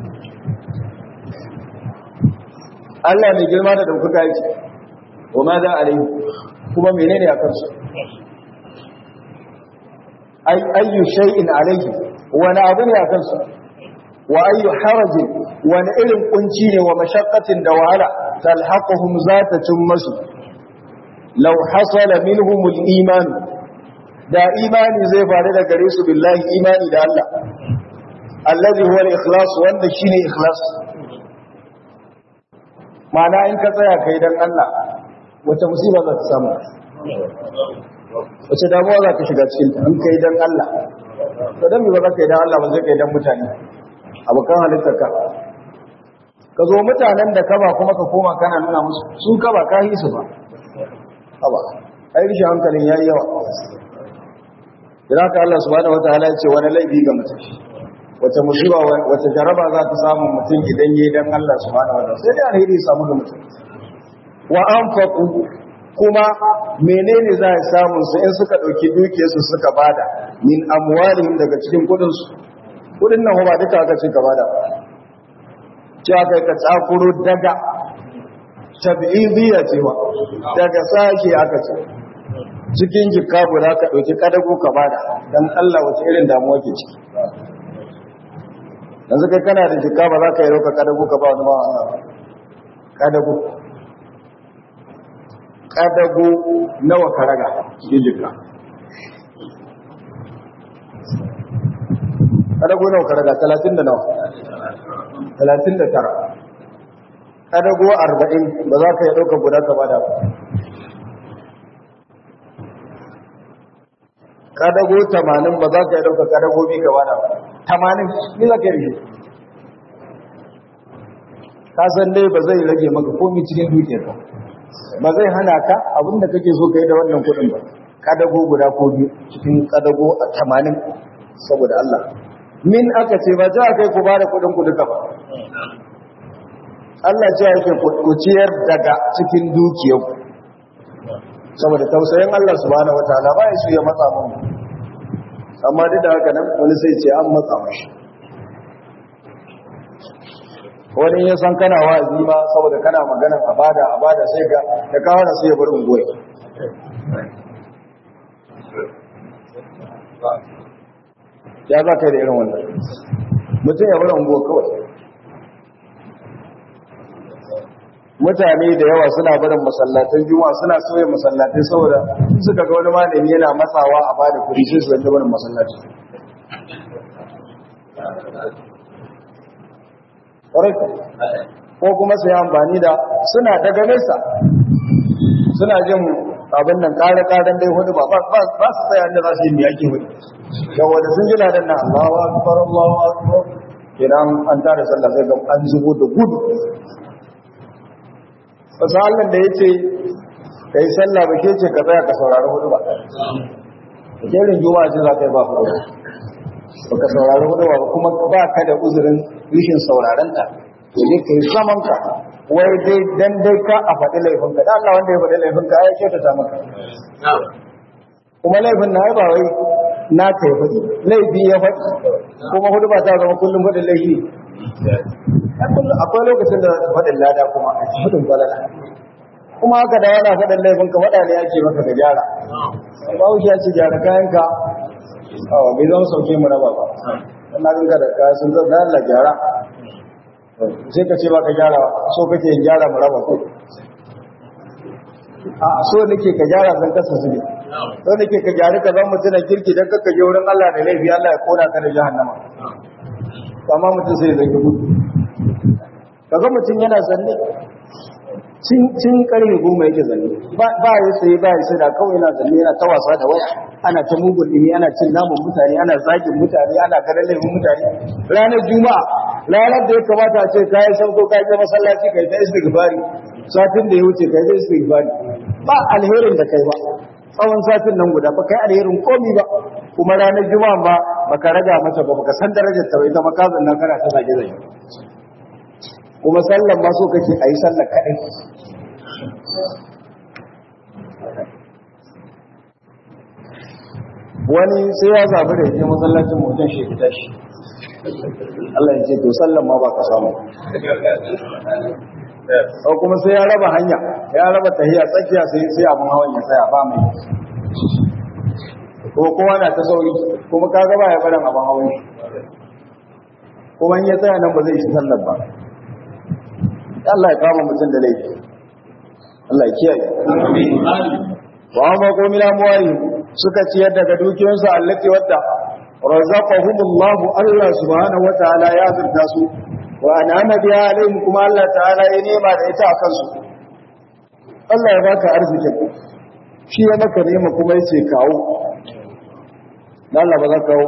Allah mai girma da dauka yake wa ma da alaihim kuma menene akan su ay ayyu shay'in alaihi wani abu ne akan su wa ayyu harajin wani irin kunci ne wa mashaqqatin da wahala talhaquhum zata masu law hasala minhum al-iman da imani zai faru da gare su billahi imani da Allah allazi huwa al-ikhlas wanda shine ikhlas ma'ana in ka tsaya kai dan Allah wata musiba za ta samu wace damuwa za ka shiga cikin ta in kai dan Allah to dan me ba za ka yi dan Allah ba zai kai dan mutane abokan halittar ka ka zo mutanen da ka ba kuma ka koma kana nuna musu su ka ba ka yi su ba haba ai rishin hankalin yayi yawa idan ka Allah subhanahu wataala ya ce wani laifi ga mutum wata musiba wata jaraba za ta samu mutum idan yayi dan Allah subhanahu wataala sai dai alheri ya samu ga mutum wa anfaqu kuma menene za a samu su in suka dauki dukiyarsu suka bada min amwalihim daga cikin kudin su kudin nan ba duka aka ce ka bada cewa kai ka tsakuro daga tab'idiyya ce ba daga sashe aka ce cikin jikka guda ka dauki kadago ka bada dan Allah wace irin damuwa ke ciki yanzu kai kana da jikka ba za ka yi rauka kadago ka ba wani ba Allah kadago kadago nawa ka raga cikin jikka kadago nawa ka raga talatin da nawa talatin da tara kadago arba'in ba za ka yi ɗaukar guda ka bada ba kadago tamanin ba za ka yi ɗaukar kadago biyu ka bada ba tamanin ni za ka yi rage ka san dai ba zai rage maka komi cikin dukiyar ka ba zai hana ka abinda kake so ka yi da wannan kuɗin ba kadago guda ko biyu cikin kadago a tamanin saboda Allah min aka ce ba za kai ku ba da kudin ku duka ba Allah ce yake ku ciyar daga cikin dukiyar saboda tausayin Allah subhanahu wataala ba ya so ya matsa mun amma duk da haka nan wani sai ce an matsa mashi wani ya san kana wa'azi ma saboda kana magana a bada a bada sai ga da kawo sai ya bar ungoyi ya za ka yi da irin wannan mutum ya bari unguwa kawai mutane da yawa suna barin masallatan juma'a suna soya masallatai saboda suka ga wani malami yana matsawa a bada kudi sai su zanta barin masallaci ko kuma su yi amfani da suna daga nesa suna jin abin nan kare-karen dai hudu ba ba su tsaya inda za su yi miyaki hudu yawa da sun ji ladan na Allahu akbar Allahu akbar kenan an tare sallah sai ga an zubo da gudu wasu Allah da yace kai sallah ba ke ce ka tsaya ka saurari hudu ba jerin juma'a ce za ka yi ba hudu ba ka saurari hudu ba kuma ba ka da uzurin rishin sauraron ta to ne kai zaman ka wai dai dan dai ka a faɗi laifinka da Allah wanda ya faɗi laifinka ya kyautata maka kuma laifin na ba wai na ka ya faɗi laifi ya faɗi kuma hudu ba ta zama kullum faɗin laifi akwai lokacin da faɗin lada kuma faɗin falala kuma haka da yana faɗin laifinka faɗa ne ake maka ka gyara ba wuce ya ce gyara kayanka awa bai zama sauke mu raba ba na ganka da kayan sun zama Allah gyara sai ka ce ba ka gyara so kake yin gyara mu raba ko a so nake ka gyara zan kasa su ne so nake ka gyara ka zan mutum kirki don kakka je wurin Allah da laifi Allah ya kona ka da jahannama amma mutum sai zai gudu kaga mutum yana zanne cin karfe goma yake zanne ba ya sai ba ya sai da kawai yana zanne yana ta wasa da waya ana ta mugun dimi ana cin namun mutane ana zagin mutane ana ganin laifin mutane ranar juma'a ranar da ya kamata a ce kayan sauko ka je masallaci kai ta istighfari satin da ya wuce kai ta istighfari ba alherin da kai ba tsawon satin nan guda ba kai alherin komi ba kuma ranar juma'a ba baka raga mata ba baka san darajar ta ba ita makazin nan kana ta zage zage kuma sallan ma so kake ayi sallar kadai wani sai ya zabi da yake masallacin mutum shi fita shi Allah ya ce to sallan ma ba ka samu ko kuma sai ya raba hanya ya raba tahiya tsakiya sai sai abun hawan ya tsaya ba mai ko kowa na ta sauri kuma kaga ba ya barin abun hawan shi kuma in ya tsaya nan ba zai shi sallar ba Allah ya kama mutum da laifi Allah ya kiyaye wa amma ko mila muwari suka ciyar daga dukiyoyinsu allati wadda razaqahumullahu Allah subhanahu wataala ya zurta su wa an'ama biha alaihim kuma Allah ta'ala ya nema da ita akan su Allah ya baka arzikin shi ya maka nema kuma yace kawo dan Allah ba za ka kawo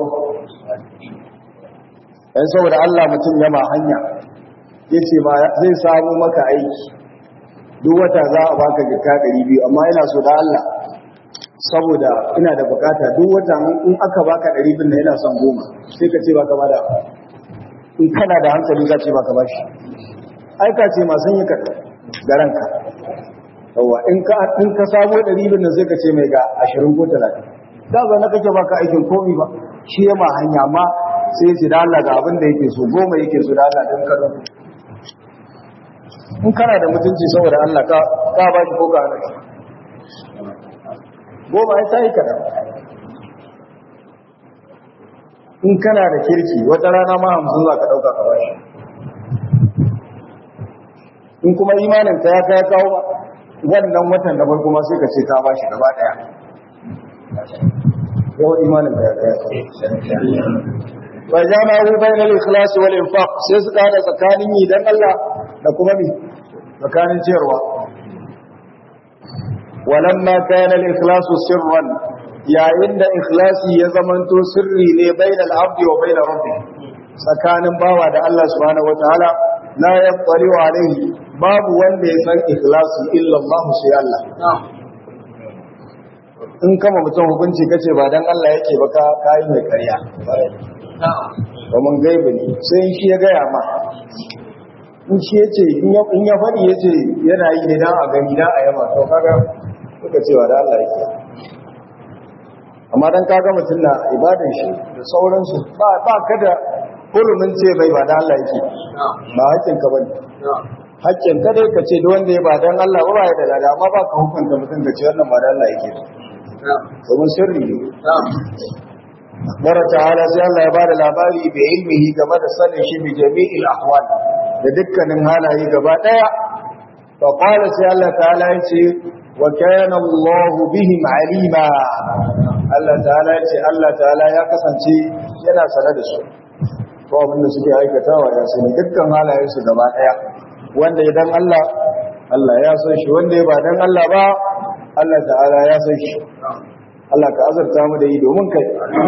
dan saboda Allah mutum yama hanya yace ma zai samu maka aiki duk wata za a baka jika 200 amma ina so da Allah saboda ina da bukata duk wata in aka baka 200 na ina son goma sai ka ce baka bada in kana da hankali za ce baka bashi aika ce masu yi ka da ranka yawa in ka in ka samu 200 nan sai ka ce mai ga 20 ko 30 da ba na kake baka aikin komi ba shi ya ma hanya ma sai ya ce da Allah ga abin da yake so goma yake so da Allah don ka in kana da mutunci saboda Allah ka ka ba shi ko ka hana shi goma ya sai kaɗan in kana da kirki wata rana ma hamsin za ka ɗauka ka bashi in kuma imanin ka ya kai kawo ba wannan watan da farko ma sai ka ce ka bashi gaba ɗaya yawan imanin ka ya kai kawo wa jama'u bainal ikhlas wal infaq sai suka hada tsakanin yi dan Allah da kuma mi tsakanin ciyarwa walamma kana al ikhlas sirran yayin da ikhlasi ya zamanto sirri ne bainal abdi wa bainar rabbi tsakanin bawa da Allah subhanahu wataala la yattali alaihi babu wanda ya san ikhlasi illa Allah sai Allah in kama mutum hukunci kace ba dan Allah yake ba ka kai mai ƙarya domin gaibe ne sai shi ya gaya ma in shi ya ce in ya faɗi ya ce yana yi ne don a gani don a yaba to kaga suka cewa da Allah yake amma don kaga mutum na ibadan shi da sauransu ba ka da hurumin ce bai ba da Allah yake ba haƙƙin ka bane haƙƙin ka dai ka ce da wanda ya ba don Allah ba ba ya da lada amma ba ka hukunta mutum ka ce wannan ba da Allah yake domin sirri ne Mara ta'ala sai Allah ya ba da labari da ilmihi game da sanin shi bi jami'il ahwal da dukkanin halaye gaba daya fa qala sai Allah ta'ala ya ce wa kana Allah bihim alima Allah ta'ala ya ce Allah ta'ala ya kasance yana sane da su ko abin da suke aikatawa ya sani dukkan halayen su gaba daya wanda idan Allah Allah ya san shi wanda ya ba dan Allah ba Allah ta'ala ya san shi Allah ka azarta mu da yi domin kai.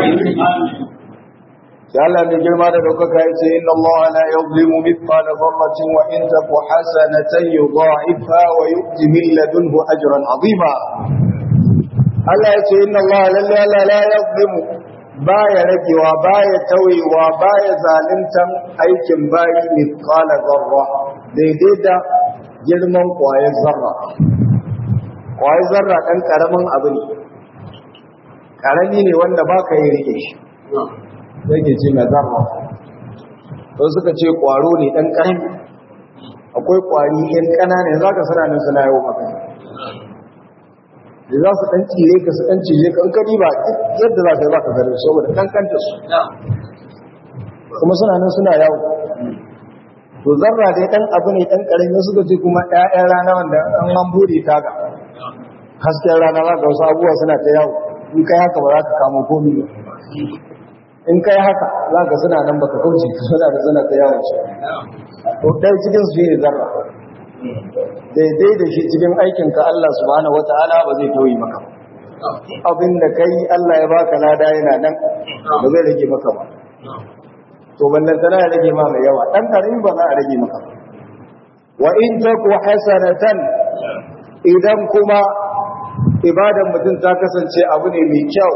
Sai Allah mai girma da daukaka ya ce, Inna Allah la yuzlimu mithqala dharratin wa in taku hasanatan yudha'ifha wa yu'ti min ladunhu ajran 'azima. Allah ya ce, Inna Allah lalle Allah la yuzlimu baya ragewa baya tawayewa baya zaluntan aikin bayi mithqala dharra daidai da girman ƙwayar zarra ƙwayar zarra ɗan ƙaramin abu ne ƙarami ne wanda ba ka yi rike shi yake ce mai zarra don suka ce ƙwaro ne ɗan ƙarami akwai ƙwari ‘yan ƙanana za ka suna nan suna yau maka da za su ɗan cire ka su ɗan cire ka in ka ba yadda za ka yi ba ka gare saboda ƙanƙanta su kuma suna nan suna yawo to zarra dai dan abu ne dan karami suka ce kuma ƴaƴan rana wanda an an bude ta ga hasken rana za ka wasu abubuwa suna ta yawo in kai haka ba za ka kamo komi ba in kai haka za ka suna nan baka kauce suna da suna ta yawo shi to dai cikin su ne zarra daidai da shi cikin aikin ka Allah subhanahu wataala ba zai tauye maka ba abin da kai Allah ya baka lada yana nan ba zai rage maka ba to ballan tana ya rage ma mai yawa dan karimi ba za a rage maka wa in taku hasanatan idan kuma ibadan mutum ta kasance abu ne mai kyau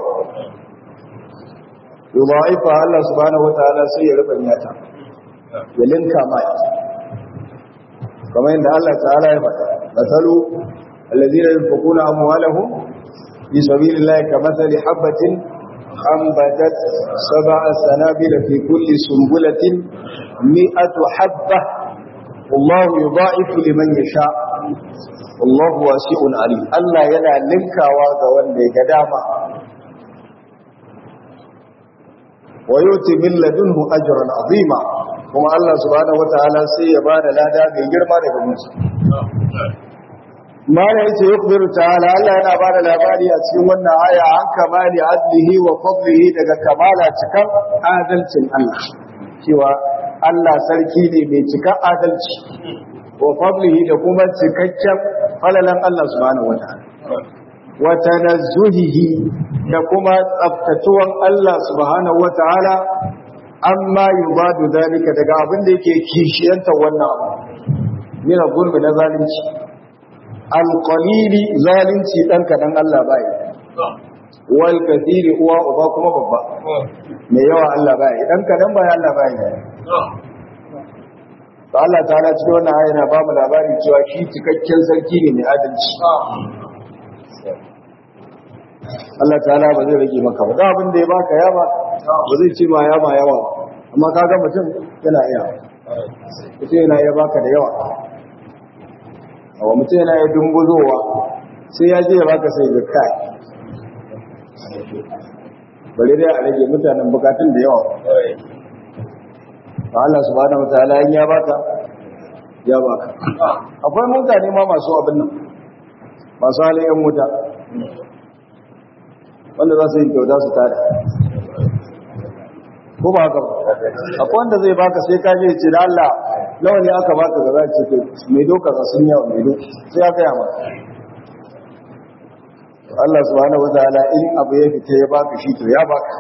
yudha'ifa Allah subhanahu wataala sai ya rubanya ta ya linka mai kamar yadda Allah ta'ala ya faɗa masalu alladhina yunfiquna amwalahum fi sabilillahi kamathali habatin أنبتت سبع سنابل في كل سنبلة مئة حبة والله يضاعف لمن يشاء والله واسع عليم الله ينا لنكا واغا وندي قداما ويؤتي من لدنه أجرا عظيما كما الله سبحانه وتعالى سيبان لا داغي جرما daga musu mana yace yukbiru ta'ala Allah yana ba da labari a cikin wannan aya an kamali adlihi wa fadlihi daga kamala cikan adalcin Allah cewa Allah sarki ne mai cikan adalci wa fadlihi da kuma cikakken falalan Allah subhanahu wataala wa tanazzuhihi da kuma tsaftatuwan Allah subhanahu wataala amma yubadu dalika daga abin da yake kishiyanta wannan abu min gulmi na zalunci alƙalili zalunci ɗan kaɗan Allah ba yi wal kathiri uwa uba kuma babba mai yawa Allah ba yi ɗan kaɗan ba Allah ba yi ba Allah ta ala cikin wannan ayana ba mu labarin cewa shi cikakken sarki ne mai adalci Allah ta ala ba zai rage maka ba abin da ya baka ya ba ba zai ce ma ya ma yawa amma kaga mutum yana iya mutum yana iya baka da yawa wa mutum yana ya dumbuzowa sai ya je ya baka sai ga kai bari dai a rage mutanen bukatun da yawa ba Allah subhanahu wataala in ya baka ya baka akwai mutane ma masu abin nan masu halin yan wuta wanda za su yi kyauta su tada ko ba haka ba akwai wanda zai baka sai ka je ce da Allah nawa ne aka baka ga za ce mai doka za sun yawa mai doka sai ya gaya maka Allah subhanahu wataala in abu ya fita ya baka shi to ya baka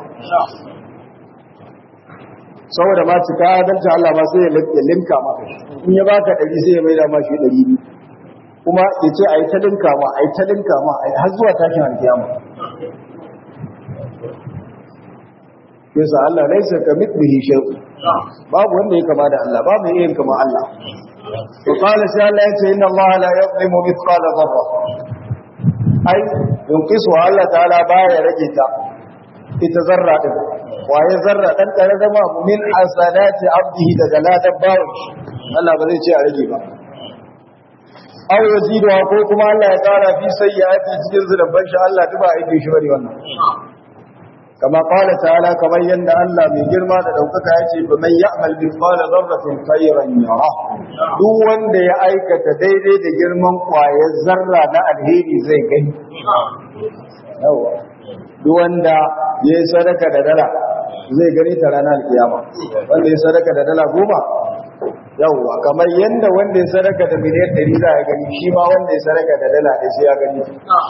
saboda ma cika adalci Allah ma sai ya linka maka in ya baka ɗari sai ya maida ma shi ɗari biyu kuma ya ce a yi ta linka ma a yi ta linka ma har zuwa tashin alkiyama yasa Allah laisa ka mithlihi shay'un babu wanda ya kama da Allah babu yin kama Allah to qala sai Allah yace inna Allah la yuzlimu mithqala dharra ai yunqisu Allah ta'ala baya rage ta ita zarra din waye zarra dan kare da ma min hasanati abdihi daga ladan bawon Allah ba zai ce a rage ba aw yazidu ko kuma Allah ya kara fi sayyiati cikin zunuban shi Allah duba aiki shi bari wannan kama qala ta'ala kamar yanda Allah mai girma da daukaka yace fa man ya'mal mithqala dharratin khayran yara duk wanda ya aikata daidai da girman kwayar zarra na alheri zai gani yawa duk wanda ya yi sadaka da dala zai gani ta ranar alkiyama wanda ya sadaka da dala goma yawwa kamar yanda wanda ya sadaka da miliyan ɗari za a gani shi ma wanda ya sadaka da dala da shi ya gani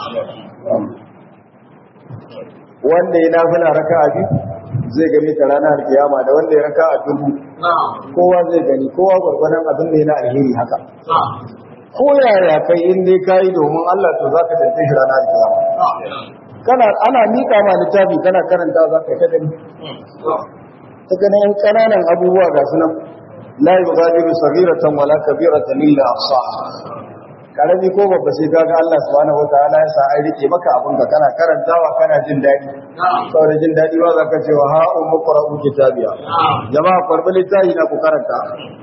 wanda ya nafila raka a biyu zai gani ta ranar alkiyama da wanda ya raka a dubu kowa zai gani kowa gwargwadon abin da yana alheri haka ko yaya kai in dai kayi domin Allah to zaka tantance shi ranar alkiyama kana ana mika ma littafi kana karanta za ka kada ta ganin yan kananan abubuwa ga su nan la yughadiru saghiratan wala kabiratan illa ahsaha karami ko babba sai kaga Allah subhanahu wataala ya sa ai rike maka abin ka kana karantawa kana jin dadi saboda jin dadi ba za ka ce wa ha ummu qra'u kitabiya jama'a qarbi littafi na ku karanta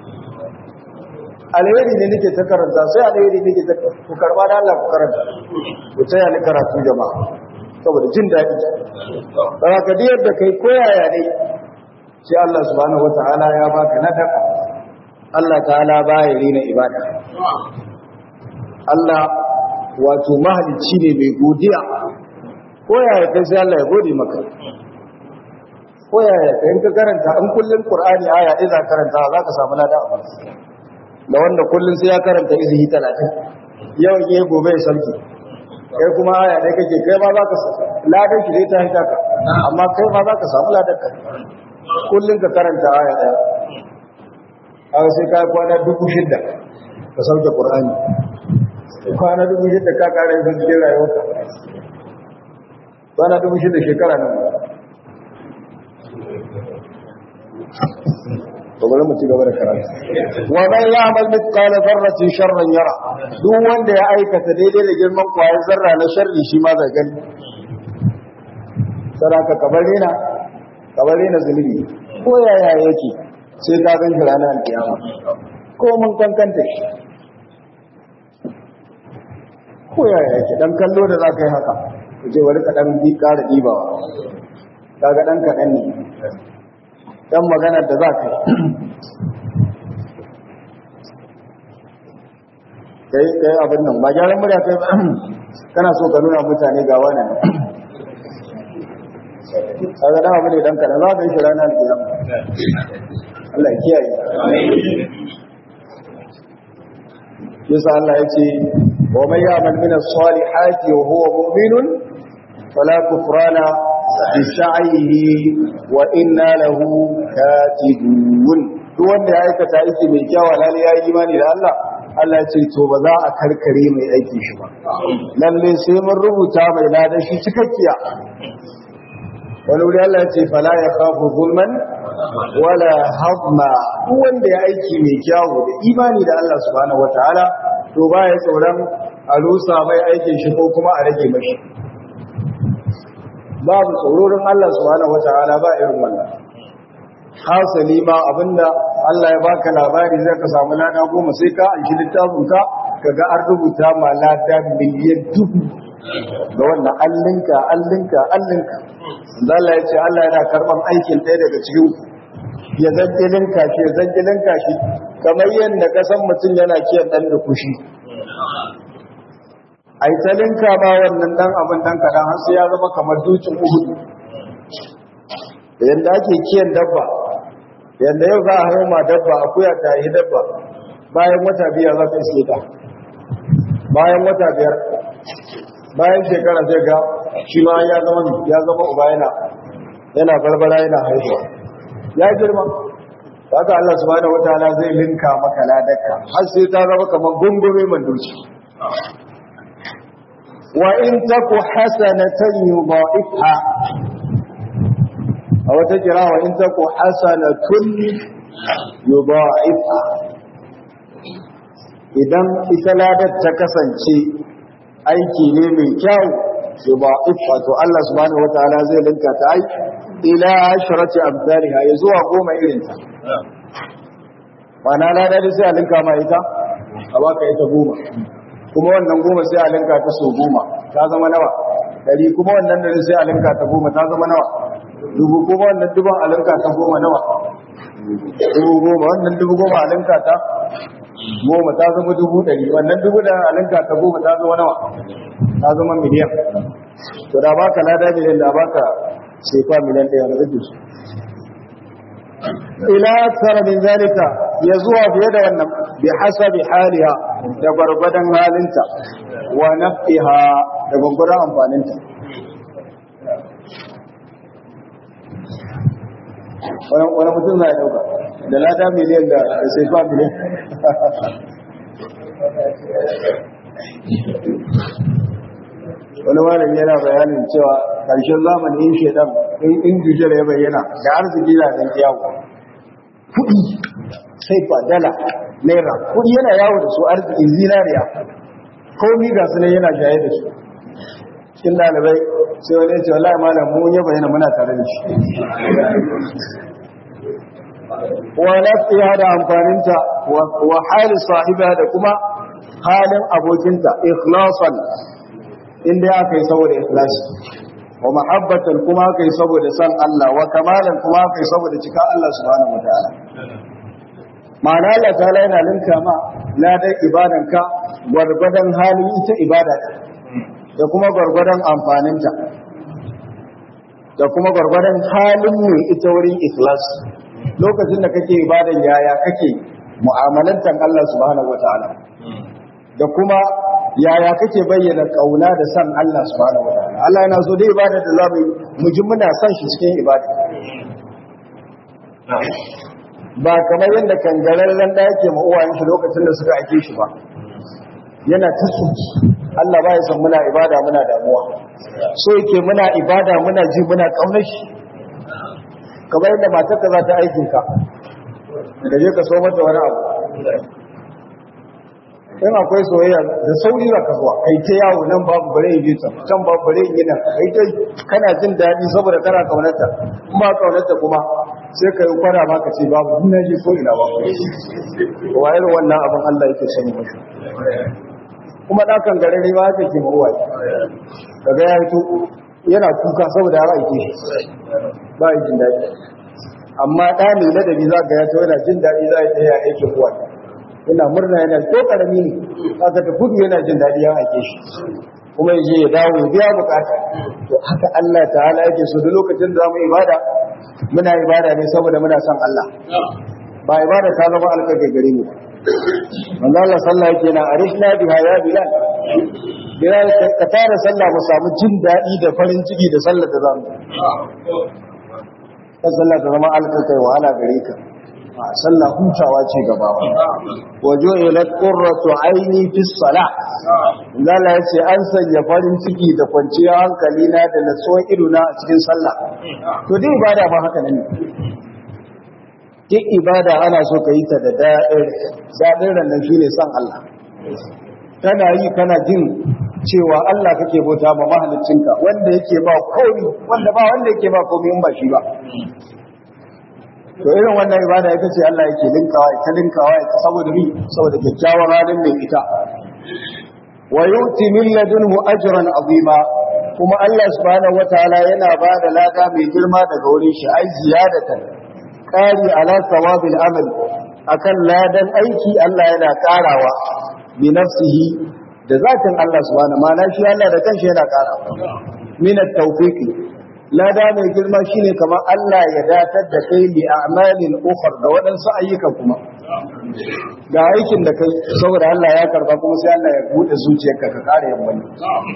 alheri ne nake ta karanta sai alheri nake ta ku karba da Allah ku karanta ku taya ni karatu jama'a saboda jin dadi dan ka da yadda kai koyaya ne sai Allah subhanahu wataala ya baka nadaka Allah ta'ala baya rina ibada Allah wato mahalicci ne mai godiya ko yaya kai sai Allah ya gode maka ko yaya kai in ka karanta in kullun Qur'ani aya ɗaya za karanta za ka samu lada a da wanda kullun sai ya karanta izihi 30 yau ke gobe ya sauki kai kuma aya ɗaya kake kai ma za ka ladan shi dai ta hita ka amma kai ma za ka samu ladan ka kullun ka karanta aya ɗaya aka sai ka kwana dubu shidda ka sauke Qur'ani kwana dubu shida ka kare sun cikin rayuwarka kwana dubu shida shekara nan to bari mu ci gaba da karatu wa man ya'mal mithqala dharratin sharran yara duk wanda ya aikata daidai da girman kwayar zarra na sharri shi ma zai gani saraka kabare na kabare na zulumi ko yaya yake sai ka gan shi ranar alkiyama ko mun kankanta shi ko yaya yake dan kallo da za ka yi haka ku ce wani kaɗan bi ƙara ɗibawa kaga ɗan kaɗan ne ɗan maganar da za ka yi kai kai abin nan ba gyaran murya kai kana so ka nuna mutane ga wani kaga dan abu ne dan kaɗan za ka yi shi ranar kiyama Allah ya kiyaye yasa Allah ya ce ومن يعمل من الصالحات وهو مؤمن فلا كفران بسعيه وإنا له كاتبون duk wanda ya aikata aiki mai kyau lalle ya yi imani da Allah Allah ce to ba za a karkare mai aiki shi ba lalle sai mun rubuta mai ladan shi cikakkiya wani wuri Allah ya ce fala ya khafu zulman wala hadma duk wanda ya aiki mai kyau da imani da Allah subhanahu wataala to ba ya tsoron a rusa mai aikin shi ko kuma a rage mashi babu tsororin Allah subhanahu wata'ala ba irin wannan hasali ma abinda Allah ya baka labari zai ka samu lada goma sai ka an shi littafin ka kaga an rubuta ma lada miliyan dubu ga wannan allinka allinka allinka Allah ya ce Allah yana karban aikin ɗaya daga cikin ya zanjilin kashi ya zanjilin kashi kamar yadda kasan mutum yana kiyan ɗan da kushi ai talinka ba wannan dan abin dan kadan har sai ya zama kamar dukin uhudu yanda ake kiyan dabba yanda yau za a hauma dabba akuya ta yi dabba bayan wata biyar za ta iske ta bayan wata biyar bayan shekara zai ga shi ma ya zama ya zama uba yana yana barbara yana haihuwa ya girma haka Allah subhanahu wataala zai linka maka ladaka har sai ta zama kamar gungume manduci wa in taku hasanatan yudha'ifha aw ta kira wa in taku hasanatun yudha'ifha idan ita ladar ta kasance aiki ne mai kyau yudha'ifha to Allah subhanahu wataala zai linka ta ai ila asharati amsalha ya zuwa goma irinta mana ladar sai a linka ma ita a baka ita goma kuma wannan goma sai a linka ta so goma ta zama nawa dari kuma wannan dari sai a linka ta goma ta zama nawa dubu kuma wannan dubu a linka ta goma nawa dubu goma wannan dubu goma a linka ta goma ta zama dubu dari wannan dubu da a linka ta goma ta zama nawa ta zama miliyan to da baka lada miliyan da baka sefa miliyan ɗaya na rage su ila tsara min zalika ya zuwa fiye da wannan bi hasabi haliha da gwargwadon halinta wa nafiha da gwargwadon amfaninta wani mutum za a dauka da lada miliyan da sai fa miliyan wani malami yana bayanin cewa ƙarshen zamanin in shaidan in jujjar ya bayyana da arziki na ɗan yawo sai fa dala naira kudi yana yawo da su arzikin zinariya komi ga su ne yana jaye da su cikin dalibai sai wani ya ce wallahi malam mun yaba yana muna tare da shi wa lafiya da amfaninta wa hali sahiba da kuma halin abokinta ikhlasan inda aka yi saboda ikhlasi wa mahabbatan kuma aka yi saboda san Allah wa kamalan kuma aka yi saboda cika Allah subhanahu wa ta'ala ma'ana Allah ta'ala yana linka ma ladan ibadanka gwargwadon halin ita ibada da kuma gwargwadon amfaninta da kuma gwargwadon halin mai ita wurin ikhlasi lokacin da kake ibadan yaya kake mu'amalantar Allah subhanahu wataala da kuma yaya kake bayyana kauna da san Allah subhanahu wataala Allah yana so dai ibada da zamu mu ji muna san shi cikin ibada ba kamar yadda kangararren da yake ma uwayen shi lokacin da suka ake shi ba yana ta tsuki Allah ba ya san muna ibada muna damuwa so yake muna ibada muna ji muna kaunar shi kamar yadda matarka za ta aikin ka da je ka so mata wani abu in akwai soyayya da sauri za ka zuwa kai ta yawo nan babu bare yi ta can babu bare yi nan kai ta kana jin daɗi saboda kana kaunarta kuma kaunarta kuma sai ka yi kwana ma ka ce babu ina je ko ina babu wa irin wannan abin Allah yake sani mashi kuma ɗakan gare ne ma haka ke mawuwa daga ya hito yana kuka saboda har aike shi ba yi jin daɗi amma ɗa mai ladabi za ga ya to yana jin daɗi za ya tsaya aikin uwa yana murna yana ko karami ne haka da gudu yana jin daɗi ya aike shi kuma ya je ya dawo ya biya bukata to haka Allah ta'ala yake so da lokacin da zamu ibada muna ibada ne saboda muna son Allah ba ibada ta zama alƙaƙe gare mu manzo Allah sallah yake na arishna biha ya bilal bilal ka tara sallah mu samu jin daɗi da farin ciki da sallar da zamu ka sallah ta zama alƙaƙe wahala gare ka sallah hutawa ce gabawa wajo ila qurratu aini fi salah Allah ya ce an sanya farin ciki da kwanciyar hankali na da natsuwar ido na a cikin sallah to dai ibada ba haka ne duk ibada ana so ka yi ta da daɗin daɗin rannan shine san Allah kana yi kana jin cewa Allah kake bauta ma mahaliccinka wanda yake ba komi wanda ba wanda yake ba komi in ba shi ba to irin wannan ibada ita ce Allah yake linkawa ita linkawa ita saboda mi saboda kyakkyawar halin mai ita wa yuti min ladunhu ajran azima kuma Allah subhanahu wataala yana ba da lada mai girma daga wurin shi ai ziyadatan qari ala sawabil amal akan ladan aiki Allah yana karawa bi nafsihi da zatin Allah subhanahu ma shi Allah da kanshi yana karawa min at-tawfiqi lada mai girma shine kamar Allah ya datar da kai li a'malin ukhra da waɗansu ayyuka kuma ga aikin da kai saboda Allah ya karba kuma sai Allah ya bude zuciyarka ka kare yin wani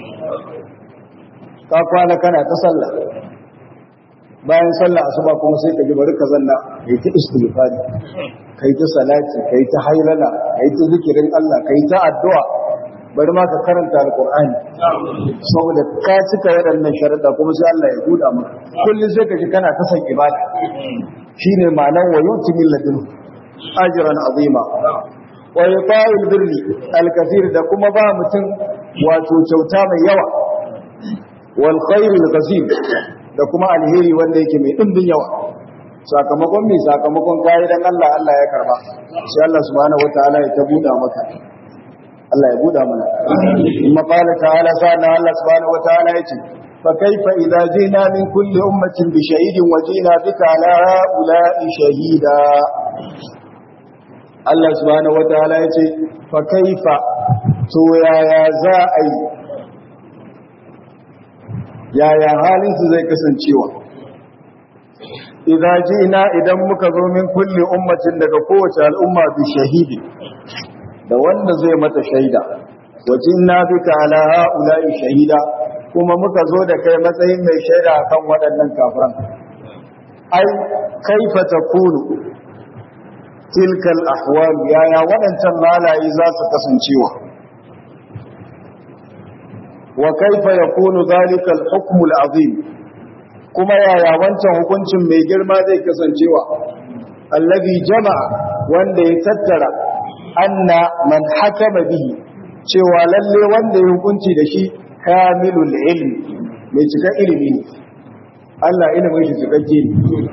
ka kwana kana ta sallah bayan sallah asuba kuma sai ka ji bari ka zanna kai ta istighfari kai ta salati kai ta haylala kai ta zikirin Allah kai ta addu'a bari ma ka karanta alkur'ani saboda ka cika waɗannan sharaɗa kuma sai Allah ya buɗa maka kullum sai ka ji kana ta san ibada shine ma'anar wa yuti min ladun ajran azima wa yata'il birri alkathir da kuma ba mutum wato kyauta mai yawa wal khairul ghazim da kuma alheri wanda yake mai dimbin yawa sakamakon mai sakamakon kayi dan Allah Allah ya karba sai Allah subhanahu wataala ya ta buɗa maka Allah ya buɗa mana. Kuma ƙala ta'ala sa'ana Allah subhanahu wa ta'ala ya ce, fa kaifa idza jina min kulli ummatin bi shahidin wa jina bika ala ha'ula'i shahida. Allah subhanahu wa ta'ala ya ce, fa kaifa to yaya za a yi yaya halin su zai kasancewa idza jina idan muka zo min kulli ummatin daga kowace al'umma bi shahidi da wanda zai mata shaida wajin na bika ala ha'ula'i shahida kuma muka zo da kai matsayin mai shaida akan waɗannan kafiran ai kaifa takunu tilkal ahwal yaya waɗancan halaye za su kasancewa wa kaifa yakunu zalika al-hukm al-azim kuma yaya wancan hukuncin mai girma zai kasancewa allazi jama'a wanda ya tattara anna man hakama bihi cewa lalle wanda ya hukunci da shi kamilul ilmi mai cika ilimi ne Allah ilimin shi cikakke ne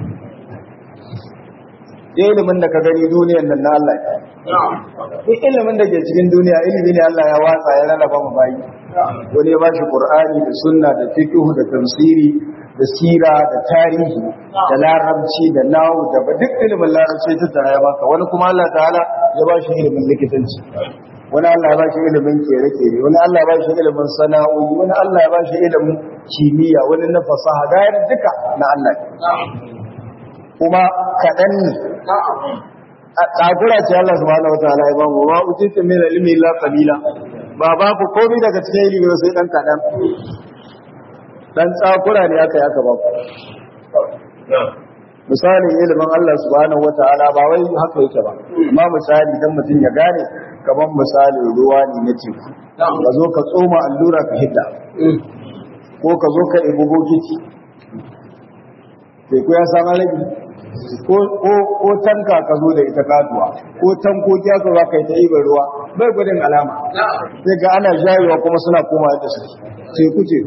ilimin da ka gani duniyan nan na Allah ne ilimin da ke cikin duniya ilimi ne Allah ya watsa ya rarraba mu bayi wani ya bashi Qur'ani da sunna da fiqh da tafsiri da sira da tarihi da larabci da nawu da duk ilimin larabci ta tara ya baka wani kuma Allah ta'ala ya bashi ilimin likitanci wani Allah ya bashi ilimin kere-kere wani Allah ya bashi ilimin sana'o'i wani Allah ya bashi ilimin kimiyya wani na fasaha da duka na Allah kuma kaɗan ne ƙagura ce Allah subhanahu wataala ya bamu wa utitu min ilmi illa qalila ba ba ku komai daga cikin ilimi sai dan kaɗan dan tsakura ne aka yi aka ba ku misalin ilimin Allah subhanahu wataala ba wai haka yake ba amma misali dan mutum ya gane kaman misalin ruwa ne na teku ka zo ka tsoma allura ka hidda ko ka zo ka ibu bokiti teku ya san alabi ko tanka ka zo da ita katuwa ko tankoki aka za ka yi ta ibar ruwa bai gudun alama sai ga ana jayewa kuma suna koma yadda su teku ce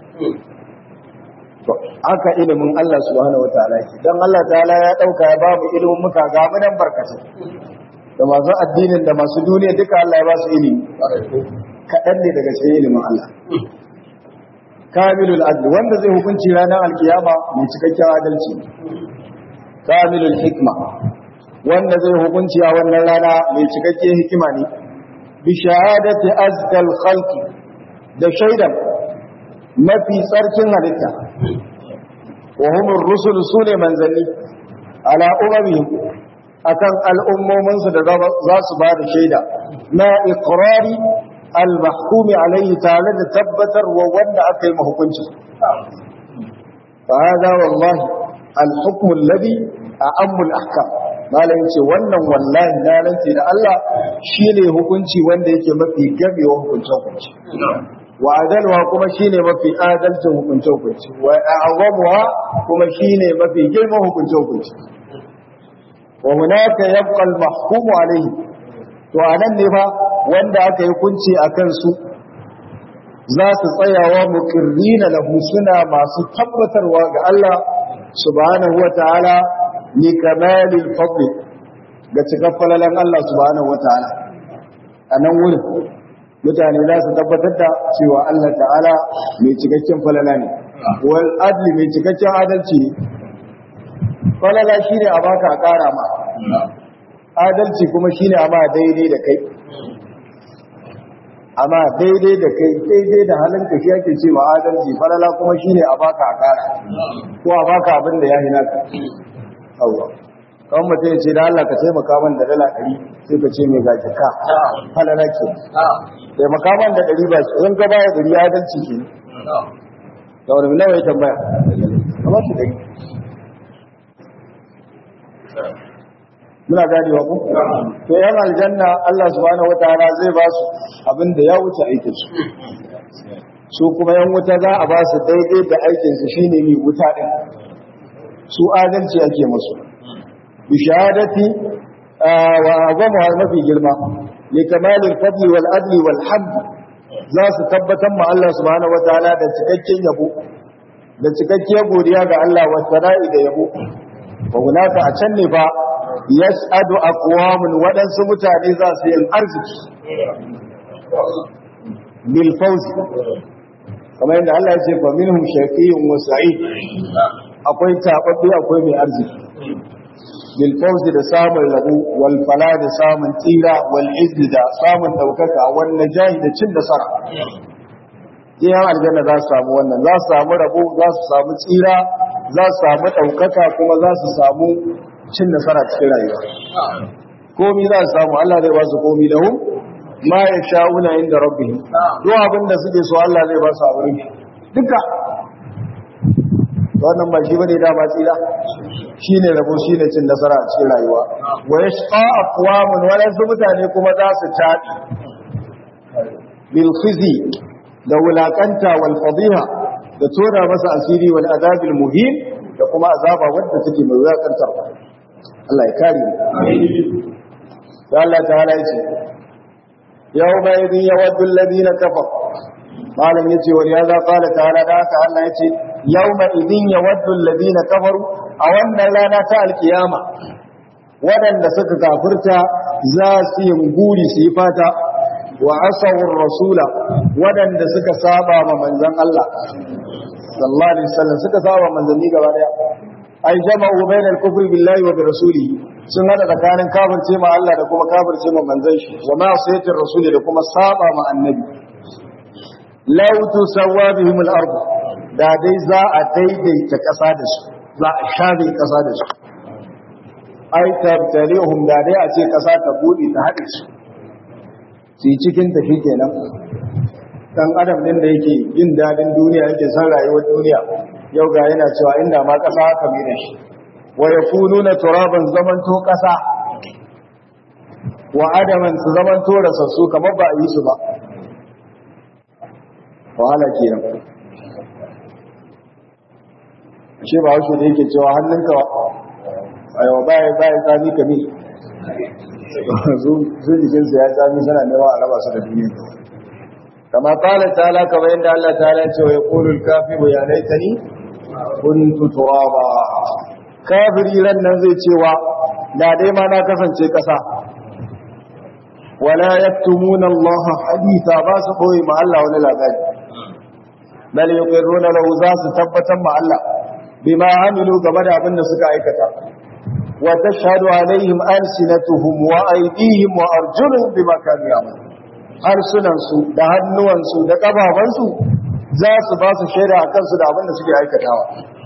haka ilimin Allah subhanahu wa ta'ala ke dan Allah ta'ala ya dauka ya ba mu ilimin muka ga mu dan barkatu da masu addinin da masu duniya duka Allah ya ba su ilimi kaɗan ne daga cikin ilimin Allah kamilul adl wanda zai hukunci ranar alkiyama mai cikakken adalci kamilul hikma wanda zai hukunci a wannan rana mai cikakken hikima ne bi shahadati azkal khalqi da shaidan mafi tsarkin halitta wa humur rusul sune manzanni ala umamihim akan al'ummominsu da za su ba da shaida na iqrari al-mahkumi alaihi tare da tabbatar wa wanda aka yi mahukunci fa hada wallahi al-hukm alladhi a'ammu al-ahkam malam ce wannan wallahi na rantsi da Allah shine hukunci wanda yake mafi gabewa hukuncin hukunci wa adalwa kuma shine mafi adalcin hukuncin hukunci wa a'zamuha kuma shine mafi girman hukuncin hukunci wa hunaka yabqa al-mahkumu alayhi to anan ne fa wanda aka yi kunci akan su za su tsayawa muqirrina lahu suna masu tabbatarwa ga Allah subhanahu wataala ni kamalil fadl ga cikaffalalan Allah subhanahu wataala anan wurin mutane za su tabbatar da cewa Allah ta'ala mai cikakken falala ne wal adli mai cikakken adalci ne falala shine a baka a ƙara ma adalci kuma shine a ma daidai da kai amma daidai da kai daidai da halinka shi ake cewa adalci falala kuma shine a baka a ƙara ko a baka abin da ya hina ka Allah kan mutum ya ce da Allah ka taimaka man da dala ɗari sai ka ce mai gaji ka falala ke taimaka man da ɗari ba in ka baya ɗari adalci ke da wani nawa ya tambaya kamar shi ɗari muna ganewa ku to yan aljanna Allah subhanahu wataala zai ba su abin da ya wuce aikin su su kuma yan wuta za a ba su daidai da aikin su shine mai wuta din su adalci ake musu bi shahadati wa azamu mafi girma li kamalil fadli wal adli wal hamd za su tabbatar ma Allah subhanahu wataala da cikakken yabo da cikakkiyar godiya ga Allah wa sara'i da yabo wa hunaka a can ne ba yas'adu aqwamun waɗansu mutane za su yin arziki bil fawzi kamar yadda Allah ya ce fa minhum shaqiyyun wa sa'id akwai tababbi akwai mai arziki bil fawzi da samun rabu wal fala da samun tsira wal izzi da samun daukaka wal najahi da cin nasara Iyan aljanna za su samu wannan za su samu rabo za su samu tsira za su samu ɗaukaka kuma za su samu cin nasara cikin rayuwa komi za su samu Allah zai ba su komi da hu ma ya sha'una inda rabbi duk abin da suke so Allah zai ba su a wurin duka wannan ba shi bane dama tsira shine rabo shine cin nasara a cikin rayuwa wa yashqa aqwamun walansu mutane kuma za su tabi bil khizi da wulakanta wal fadiha da tora masa asiri wal azabil muhim da kuma azaba wadda take mai wulakantarwa Allah ya kare mu da Allah ta'ala ya ce yawma idin yawaddu alladhina kafaru malam yace wa ya za qala ta'ala da haka Allah yace yawma idin yawaddu alladhina kafaru a wannan rana ta alkiyama waɗanda suka kafirta za su yi guri su yi fata wa asawur rasula waɗanda suka saba ma manzon Allah sallallahu alaihi wasallam suka saba manzanni gaba daya ai jama'u bainal kufri billahi wa bi rasulihi sun hada tsakanin kafirce ma Allah da kuma kafirce ma manzon shi wa ma sayyidir rasuli da kuma saba ma annabi law tusawwa bihim al-ard da dai za a daidaita kasa da su za a shafe kasa da su ai tabtalihum da dai a ce kasa ta bude ta hade su su cikin ta kenan dan adam din da yake jin dadin duniya yake san rayuwar duniya yau ga yana cewa inda ma kasa haka mai da shi wa yakununa turaban zamanto kasa wa adaman su zamanto rasassu kamar ba a yi su ba wahala kenan shi ba haushe da yake cewa hannunka aiwa baya baya tsami kami su jikinsu ya tsami suna nema a raba su da duniya kama kala ta'ala kamar yadda Allah ta'ala ce wa yaqulu al-kafiru ya laitani kuntu turaba kafiri ran nan zai cewa da dai ma na kasance kasa wala yaktumuna Allah haditha ba su boye ma Allah wani labari bal yuqirruna lahu za su tabbatar ma Allah bima amilu game da abin da suka aikata wa tashhadu alaihim alsinatuhum wa aydihim wa arjuluhum bima kanu ya'malun harsunansu da hannuwansu da ƙafafansu za su ba su shaida a kansu da abin da suke aikatawa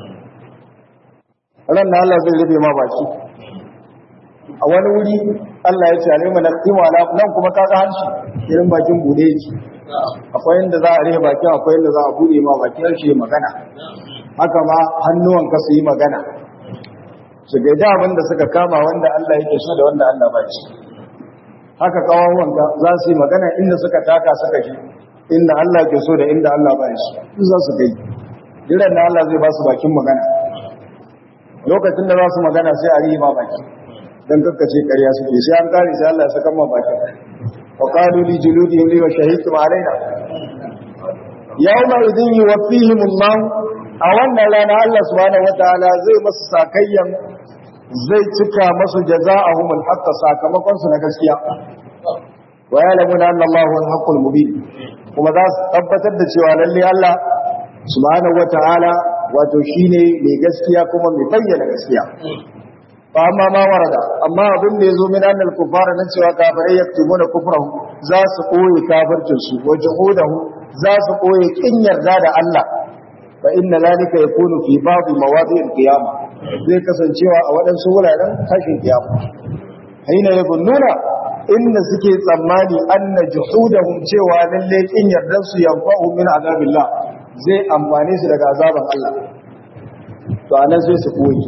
ran da Allah zai rufe ma baki a wani wuri Allah ya ce alima na kima nan kuma kaga hanci irin bakin bude yake akwai inda za a rufe bakin akwai inda za a bude ma bakin harshe magana haka ma hannuwan ka su yi magana su gaida abin da suka kama wanda Allah yake so da wanda Allah ba shi haka kawawanka za su yi magana inda suka taka suka shi inda Allah ke so da inda Allah ba shi su za su gai jiran da Allah zai ba su bakin magana lokacin da za su magana sai a rihi ma baki don kakkace ƙarya suke sai an kare sai Allah ya saka ma bakin wa qalu li juludihim li shahidtum alaina yawma idin yuwaffihim Allah a wannan rana Allah subhanahu wataala zai masu sakayyan zai cika masu jaza'ahum al-haqq sakamakon su na gaskiya wa ya'lamuna anna Allahu al-haqqul mubin kuma za su tabbatar da cewa lalle Allah subhanahu wata'ala wato shine mai gaskiya kuma mai bayyana gaskiya fa amma ma warada amma abin da yazo min annal kufara nan cewa kafirai yaktubuna kufrahu za su koyi kafircin su wa juhudahu za su koyi kin yarda da Allah fa inna zalika yakunu fi ba'd mawadi' al-qiyamah zai kasancewa a waɗansu wuraren tashin kiyama haina ya nuna inda suke tsammani anna juhudahum cewa lalle kin yardan su yanfa'u min azabillah zai amfane su daga azaban Allah to anan sai su koyi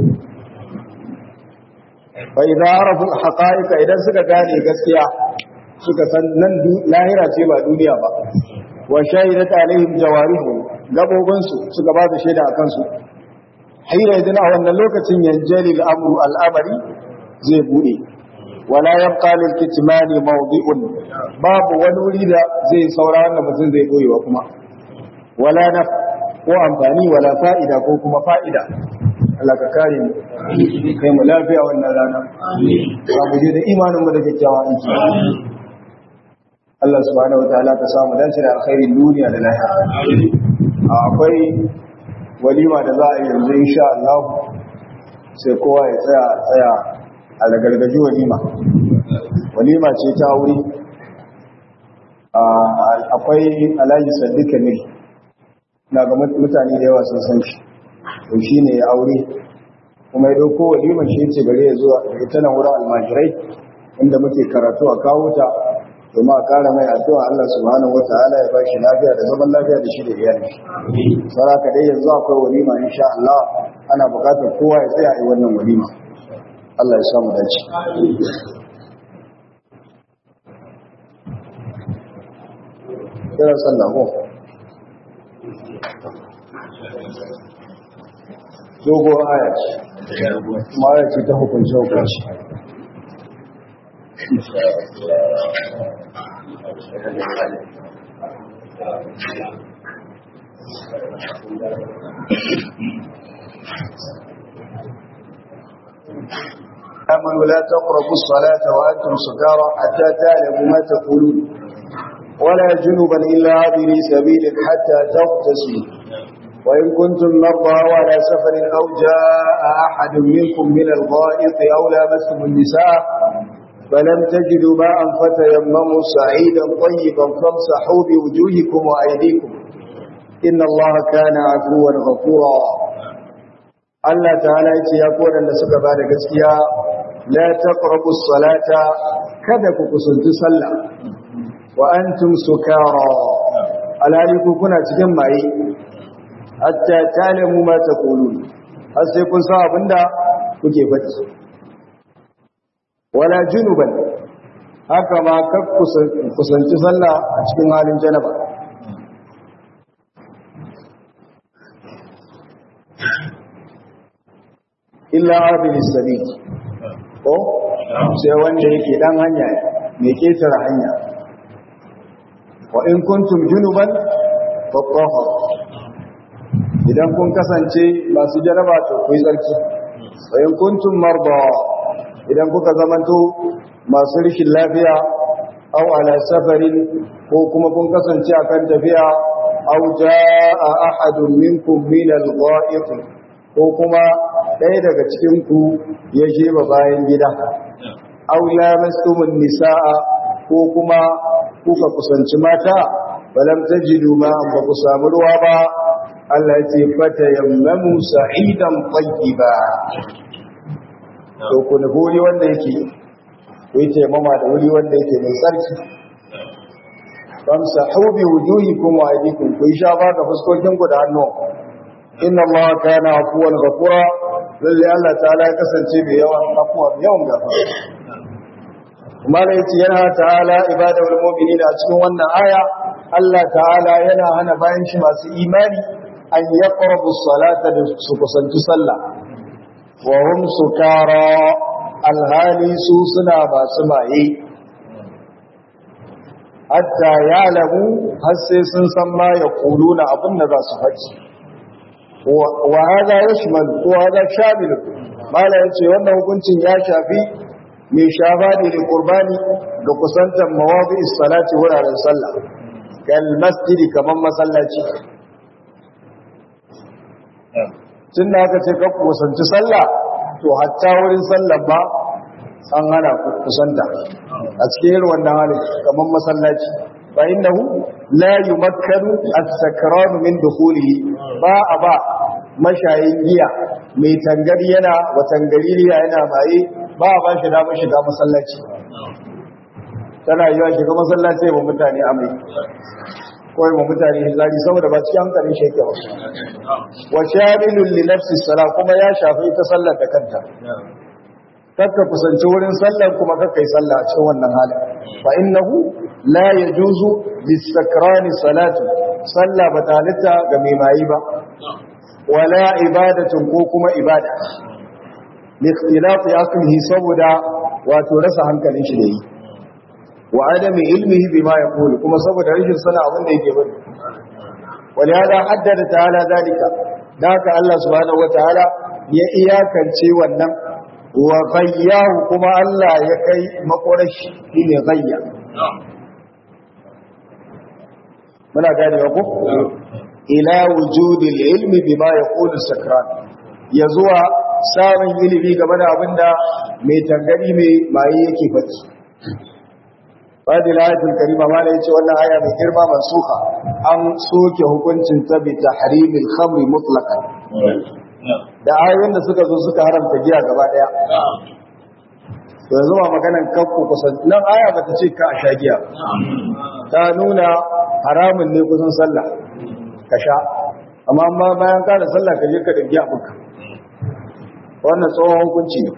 fa idza arafu haqa'iqa idan suka gane gaskiya suka san nan lahira ce ba duniya ba wa shahidat alaihim jawarihum gabobinsu suka ba da shaida akan su haira idan a wannan lokacin yanjali al'amru al'amari zai bude wala yabqa lil kitmani mawdi'un babu wani wuri da zai saura wannan mutum zai boyewa kuma wala na ko amfani wala fa'ida ko kuma fa'ida Allah ka kare mu kai mu lafiya wannan rana ba mu je da imanin mu da kyakkyawa aiki Allah subhanahu wataala ka samu dace da alkhairin duniya da lahira akwai walima da za a yi yanzu insha Allah sai kowa ya tsaya tsaya a lagargaji walima walima ce ta wuri akwai alhaji saddika ne na ga mutane da yawa sun san shi to shi ne ya aure kuma ya dauko walima shi ce gare ya zuwa da ita nan wurin almajirai inda muke karatu a kawo ta domin a kara mai addu'a Allah subhanahu wata'ala ya bashi lafiya da zaman lafiya da shi da iyali saraka dai yanzu akwai walima insha Allah ana bukatar kowa ya tsaya a wannan walima Allah ya samu dace kira sallah ko dogo aya ce kuma ya ce ta hukunci hukunci آمنوا لا تقربوا الصلاة وأنتم سكارى حتى تعلموا ما تقولون ولا جنبا إلا عابري سبيل حتى تغتسلوا وإن كنتم مرضى وعلى سفر أو جاء أحد منكم من الغائط أو لامستم النساء فلم تجدوا ماء فتيمموا سعيدا طيبا فامسحوا بوجوهكم وأيديكم إن الله كان عفوا غفورا Allah ta'ala yace ya kodan da suka bada gaskiya la taqrabu salata kada ku kusanci sallah wa antum sukara alhali ku kuna cikin maye hatta talamu ma taqulun har sai kun san abinda kuke faɗi wala junuban haka ma kar kusanci sallah a cikin halin janaba illa abin sabil ko sai wanda yake dan hanya mai ketare hanya wa in kuntum junuban fatahhar idan kun kasance masu jaraba to ku yi tsarki wa in kuntum marda idan kuka zamanto masu rikin lafiya aw ala safarin ko kuma kun kasance akan tafiya aw jaa ahadun minkum min al-gha'it ko kuma ɗaya daga cikin ku ya jeba bayan gida aw lamastumun nisaa ko kuma kuka kusanci mata balam tajidu ma ba ku samu ruwa ba Allah ya ce fata yammamu sa'idan tayyiba to ku nufi wuri wanda yake ku yi taimama da wuri wanda yake mai tsarki famsahu bi wujuhikum wa aydikum ku yi shafa ga fuskokin ku da hannu inna Allah kana afuwan ghafura lalle Allah ta'ala ya kasance mai yawan afuwa mai yawan gafara kuma da yace yana ta'ala ibadul mu'minina a cikin wannan aya Allah ta'ala yana hana bayan shi masu imani an yaqrabu salata da su kusanci sallah wa hum sukara alhali su suna masu maye hatta ya'lamu har sai sun san ma ya kuluna abin da za su faɗi wa hada yashmal ko hada shamil mala yace wannan hukuncin ya shafi mai shafa ne da qurbani ga kusantar mawadi salati wuraren sallah kal masjidi kaman masallaci tun da aka ce kakku kusanci sallah to hatta wurin sallah ba an hana kusanta a cikin irin wannan halin kamar masallaci fa innahu la yumakkanu as-sakranu min dukhulihi ba a ba mashayin giya mai tangari yana wa tangaririya yana maye ba a ba shi damar shiga masallaci tana yiwa shiga masallaci ba mutane amai kawai ma mutane hizari saboda ba cikin hankalin shi yake ba wa shamilun li nafsi sala kuma ya shafi ita sallar da kanta kakka kusanci wurin sallar kuma kakka yi sallah a cikin wannan halin fa innahu la yajuzu lisakrani salatu sallah ba ta halitta ga mai mayi ba wala ibadatun ko kuma ibada li ikhtilafi aqlihi saboda wato rasa hankalin shi da yi wa adami ilmihi bima yaqulu kuma saboda rashin sana abin da yake bari wani hada haddada ta'ala zalika da haka Allah subhanahu wataala ya iyakance wannan wa ghayyahu kuma Allah ya kai makorashi shine ghayya muna gane ko ila wujudil ilmi bima yaqulu sakran ya zuwa samun ilimi game da abinda mai tangari mai maye yake faɗi Fadil ayatul karima ma yace wannan aya mai girma mansuka an soke hukuncin ta bi tahrimil khamri mutlaqan da ayoyin da suka zo suka haramta giya gaba daya to yanzu ba maganan kakku kusan nan aya bata ce ka a sha giya ta nuna haramun ne kusan sallah ka sha amma amma bayan ka da sallah ka je ka da giya buka wannan tsohon hukunci ne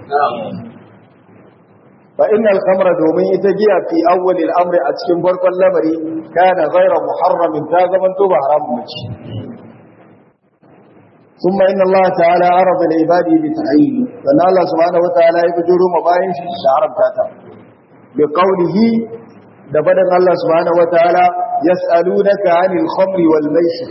fa innal khamra domin ita giya fi awwalil amri a cikin farkon lamari kana ghayra muharramin ta zaman to ba haramun mace ثم إن الله تعالى عرض لعباده بتعيين فإن الله سبحانه وتعالى يبدر مباين شعرب تاتا بقوله دبدا الله سبحانه وتعالى يسألونك عن الخمر والميسر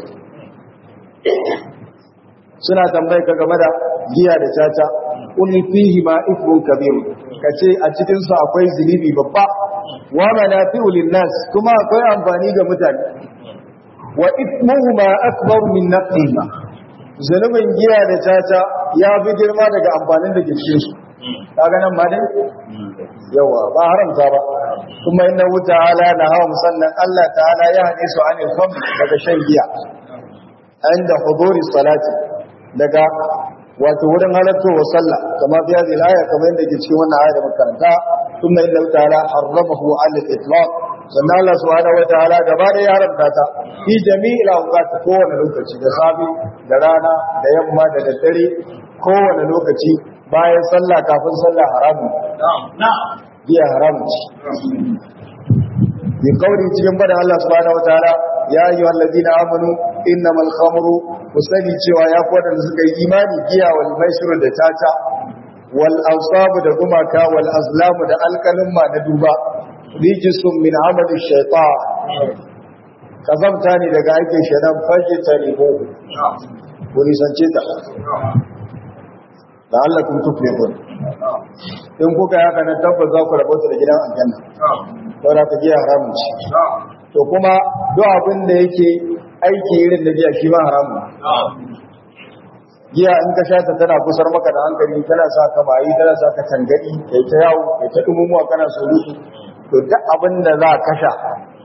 suna tambaye ka game da giya da caca qul fihi ma ithmun kabir kace a cikin su akwai zunubi babba wa manafi'u lin-nas kuma akwai amfani ga mutane wa ithmuhuma akbar min nafihima zunubin giya da caca ya fi girma daga amfanin da ke cikin su kaga nan ma dai yawa ba haramta ba kuma inna ta'ala na hawa musannan Allah ta'ala ya hade su anil khamr daga shan giya inda huduri salati daga wato wurin halartowa sallah kama biya zai aya kamar yadda ke cikin wannan aya da makaranta kuma inna ta'ala harramahu 'ala al-itlaq sannan Allah subhanahu wataala gaba da ya haramta ta fi jami'il awqat kowane lokaci da safi da rana da yamma da daddare kowane lokaci bayan sallah kafin sallah haramun biya haramun ci bi kauri cikin bada Allah subhanahu wataala ya ayyuhal ladina amanu innamal khamru kusani cewa ya ku da suka yi imani giya wal maisir da tata wal ansabu da gumaka wal azlamu da alkalin ma na duba rijisun min amali shaitan kazamta ne daga aikin shaitan fashe ta nemo ku nisance ta da Allah kun tufe kun in kuka yaka na tabbas za ku rabota da gidan aljanna saboda ka giya haramun ci to kuma duk abin da yake aiki irin da giya shi ma haramun giya in ka sha ta tana kusar maka da hankali tana sa ka bayi tana sa ka tangadi kai ta yawo kai ta dumumuwa kana surutu to duk abin da za ka sha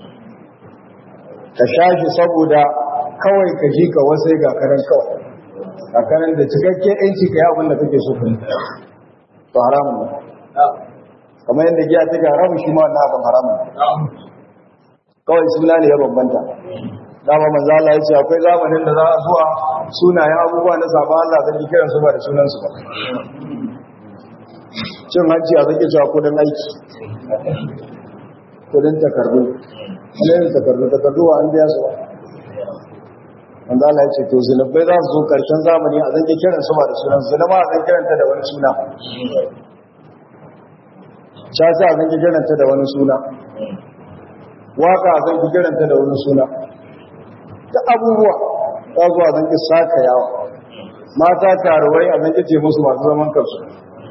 ka sha shi saboda kawai ka ji ka wasai ga kanan kawai ga kanan da cikakken yanci ka yi abin da kake so kai to haramun ne kamar yadda giya ta ga haramun shi ma wannan abin haramun kawai suna ne ya bambanta dama manzo Allah ya ce akwai zamanin da za a zuwa sunayen abubuwa na saba Allah zan kiran su ba da sunan su ba cin hanci a zaki cewa kudin aiki kudin takardu wani takardu takardu wa an biya su ba manzo Allah ya ce to zunubai za su zo karshen zamani a zaki kiran su ba da sunan su zama a zaki kiranta da wani suna caca a zaki kiranta da wani suna waka a zaki kiranta da wani suna ta abubuwa ta zuwa zan ki saka yawa mata karuwai a zan ce musu masu zaman kansu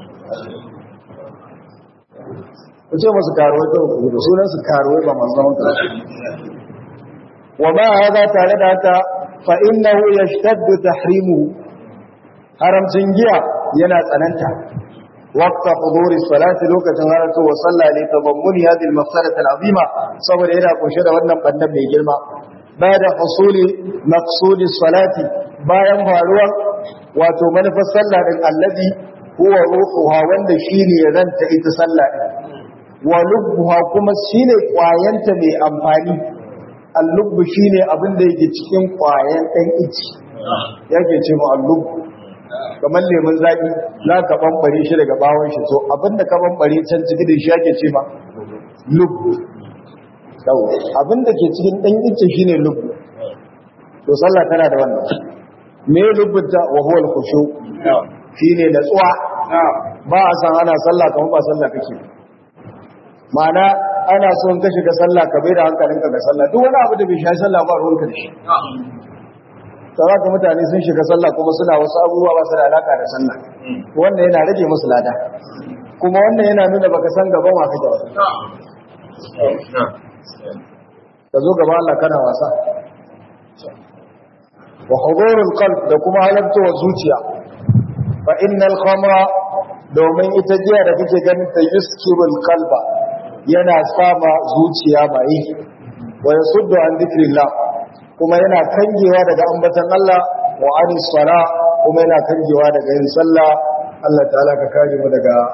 ku ce musu karuwai ta hukuru da sunan su karuwai ba masu zaman kansu wa ma haza tare da haka fa innahu yashtaddu tahrimuhu haramcin giya yana tsananta waqta huduri salati lokacin halarta wa sallah ne tabammuni hadhihi al-mafsadati al-azima saboda yana kunshe da wannan bandan mai girma بعد حصول مقصود الصلاة bayan faruwar wato manufar sallah din allazi huwa ruhuha wanda shine ranta ita sallah din wa lubbuha kuma shine kwayanta mai amfani al-lubbu shine abin da yake cikin kwayan dan ici yake ce mu al-lubb kamar lemun zaki za ka bambare shi daga bawon shi to abinda ka bambare can ciki da shi yake ce ma lubbu yau abinda ke cikin dan ice shine lubbu to sallah tana da wannan me lubbunta wa huwa al-khushu shine natsuwa ba a san ana sallah kamar ba sallah kake ma'ana ana so in ka shiga sallah ka bai da hankalinka ga sallah duk wani abu da bai shafi sallah ba ruwanka da shi ka mutane sun shiga sallah kuma suna wasu abubuwa ba su da alaka da sallah wannan yana rage musu lada kuma wannan yana nuna baka san gaban wa kake ba ka zo gaba Allah kana wasa wa hudurul qalb da kuma halartowar zuciya fa innal khamra domin ita jiya da kake ganin ta yuskirul qalba yana sama zuciya mai wa yasuddu an dhikrillah kuma yana kangewa daga ambatan Allah wa anis sala kuma yana kangewa daga yin sallah Allah ta'ala ka kare mu daga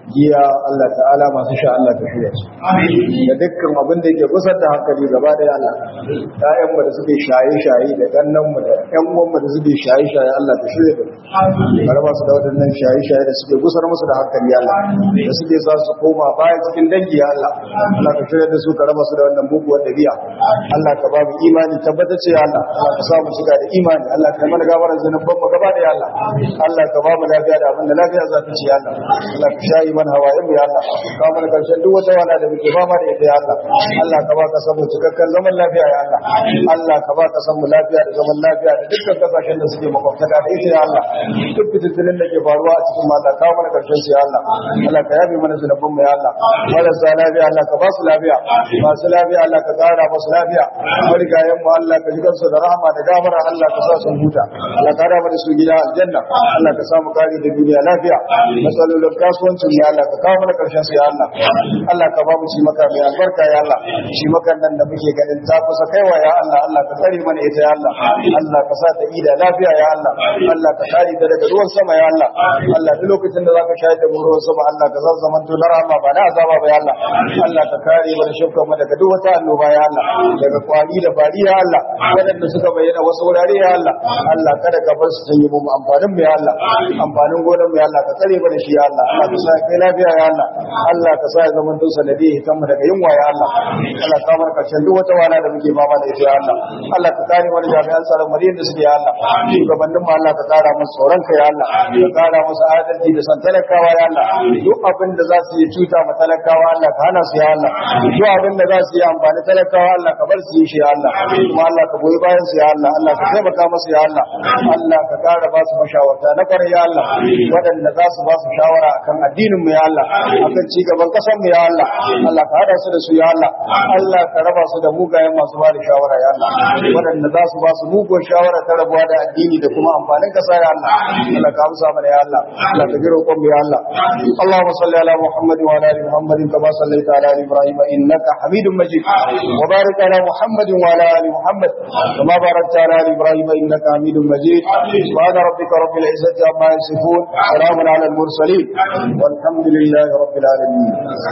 giya Allah ta'ala masu sha Allah ka shirya su da dukkan abin da yake kusa da hankali gaba da Allah ƴaƴan mu da suke shaye shaye da gannan mu da ƴan uwan mu da suke shaye shaye Allah ka shirya da su ka raba su da waɗannan shaye shaye da suke gusar musu da hankali Allah da suke sa su koma baya cikin dangi ya Allah Allah ka shirya da su ka raba su da wannan buguwar dabi'a Allah ka ba mu imani tabbata ce Allah Allah ka sa mu shiga da imani Allah ka mana gafarar zanuban mu gaba da ya Allah Allah ka ba mu lafiya da abin da lafiya za ta ci ya Allah Allah ka shayi mana hawayen mu ya Allah ka mana karshen duk wata wala da muke fama da ita ya Allah Allah ka ba ka san mu cikakken zaman lafiya ya Allah Allah ka ba ka san mu lafiya da zaman lafiya da dukkan kasashen da suke makwabtaka da ita ya Allah duk fitattunin da ke faruwa a cikin mu Allah ka mana karshen su ya Allah Allah ka yabe mana zanuban mu ya Allah marasa lafiya Allah ka ba su lafiya masu lafiya Allah ka kara masu lafiya marigayen mu Allah ka ji kansu da rahama da gafara Allah ka sa sun huta Allah ka raba da su gida aljanna Allah ka samu kare da duniya lafiya matsalolin kasuwancin ya Allah ka kawo mana karshen su ya Allah Allah ka ba mu shi maka mai albarka ya Allah shi makan nan da muke ganin ta kusa kaiwa ya Allah Allah ka tsare mana ita ya Allah Allah ka sa ta ida lafiya ya Allah Allah ka kare ta daga ruwan sama ya Allah Allah duk lokacin da zaka shayar da mu ruwan sama Allah ka zan zaman to na rahama ba na azaba ba ya Allah Allah ka kare mana shukkan mu daga duk wata annoba ya Allah daga kwari da fari ya Allah wadanda suka bayyana wasu wurare ya Allah Allah kada ka bar su sanye mu amfanin mu ya Allah amfanin gonan mu ya Allah ka tsare mana shi ya Allah Allah ka sa kai lafiya ya Allah Allah ka sa ya zama to sanadi hitan mu daga yunwa ya Allah Allah ka bar karshen duk wata wala da muke fama da ita ya Allah Allah ka kare mana jami'an tsaron mu da suke ya Allah shugabannin mu Allah ka kara musu tsoron ka ya Allah ka kara musu adalci da san talakawa ya Allah duk abin da za su yi cuta ma talakawa Allah ka hana su ya Allah duk abin da za su yi amfani talakawa Allah ka bar su yi shi ya Allah kuma Allah ka goyi bayan su ya Allah Allah ka taimaka musu ya Allah Allah ka kara ba su mashawarta na kwarai ya Allah waɗanda za su ba su shawara akan addinin mu ya Allah akan ci gaban ƙasar mu ya Allah Allah ka hada su da su ya Allah Allah ka raba su da mugayen masu ba da shawara ya Allah waɗanda za su ba su mugun shawara ta rabuwa da addini da kuma amfanin ƙasa ya Allah Allah ka amsa mana ya Allah Allah ka jira roƙon mu ya Allah Allahumma salli ala Muhammad wa ala ali Muhammad kama sallaita ala ali Ibrahim innaka Hamidum Majid wa barik ala Muhammad wa ala ali Muhammad kama barakta ala ali Ibrahim innaka Hamidum Majid subhana rabbika rabbil izzati amma yasifun salamun ala al mursalin والحمد لله رب العالمين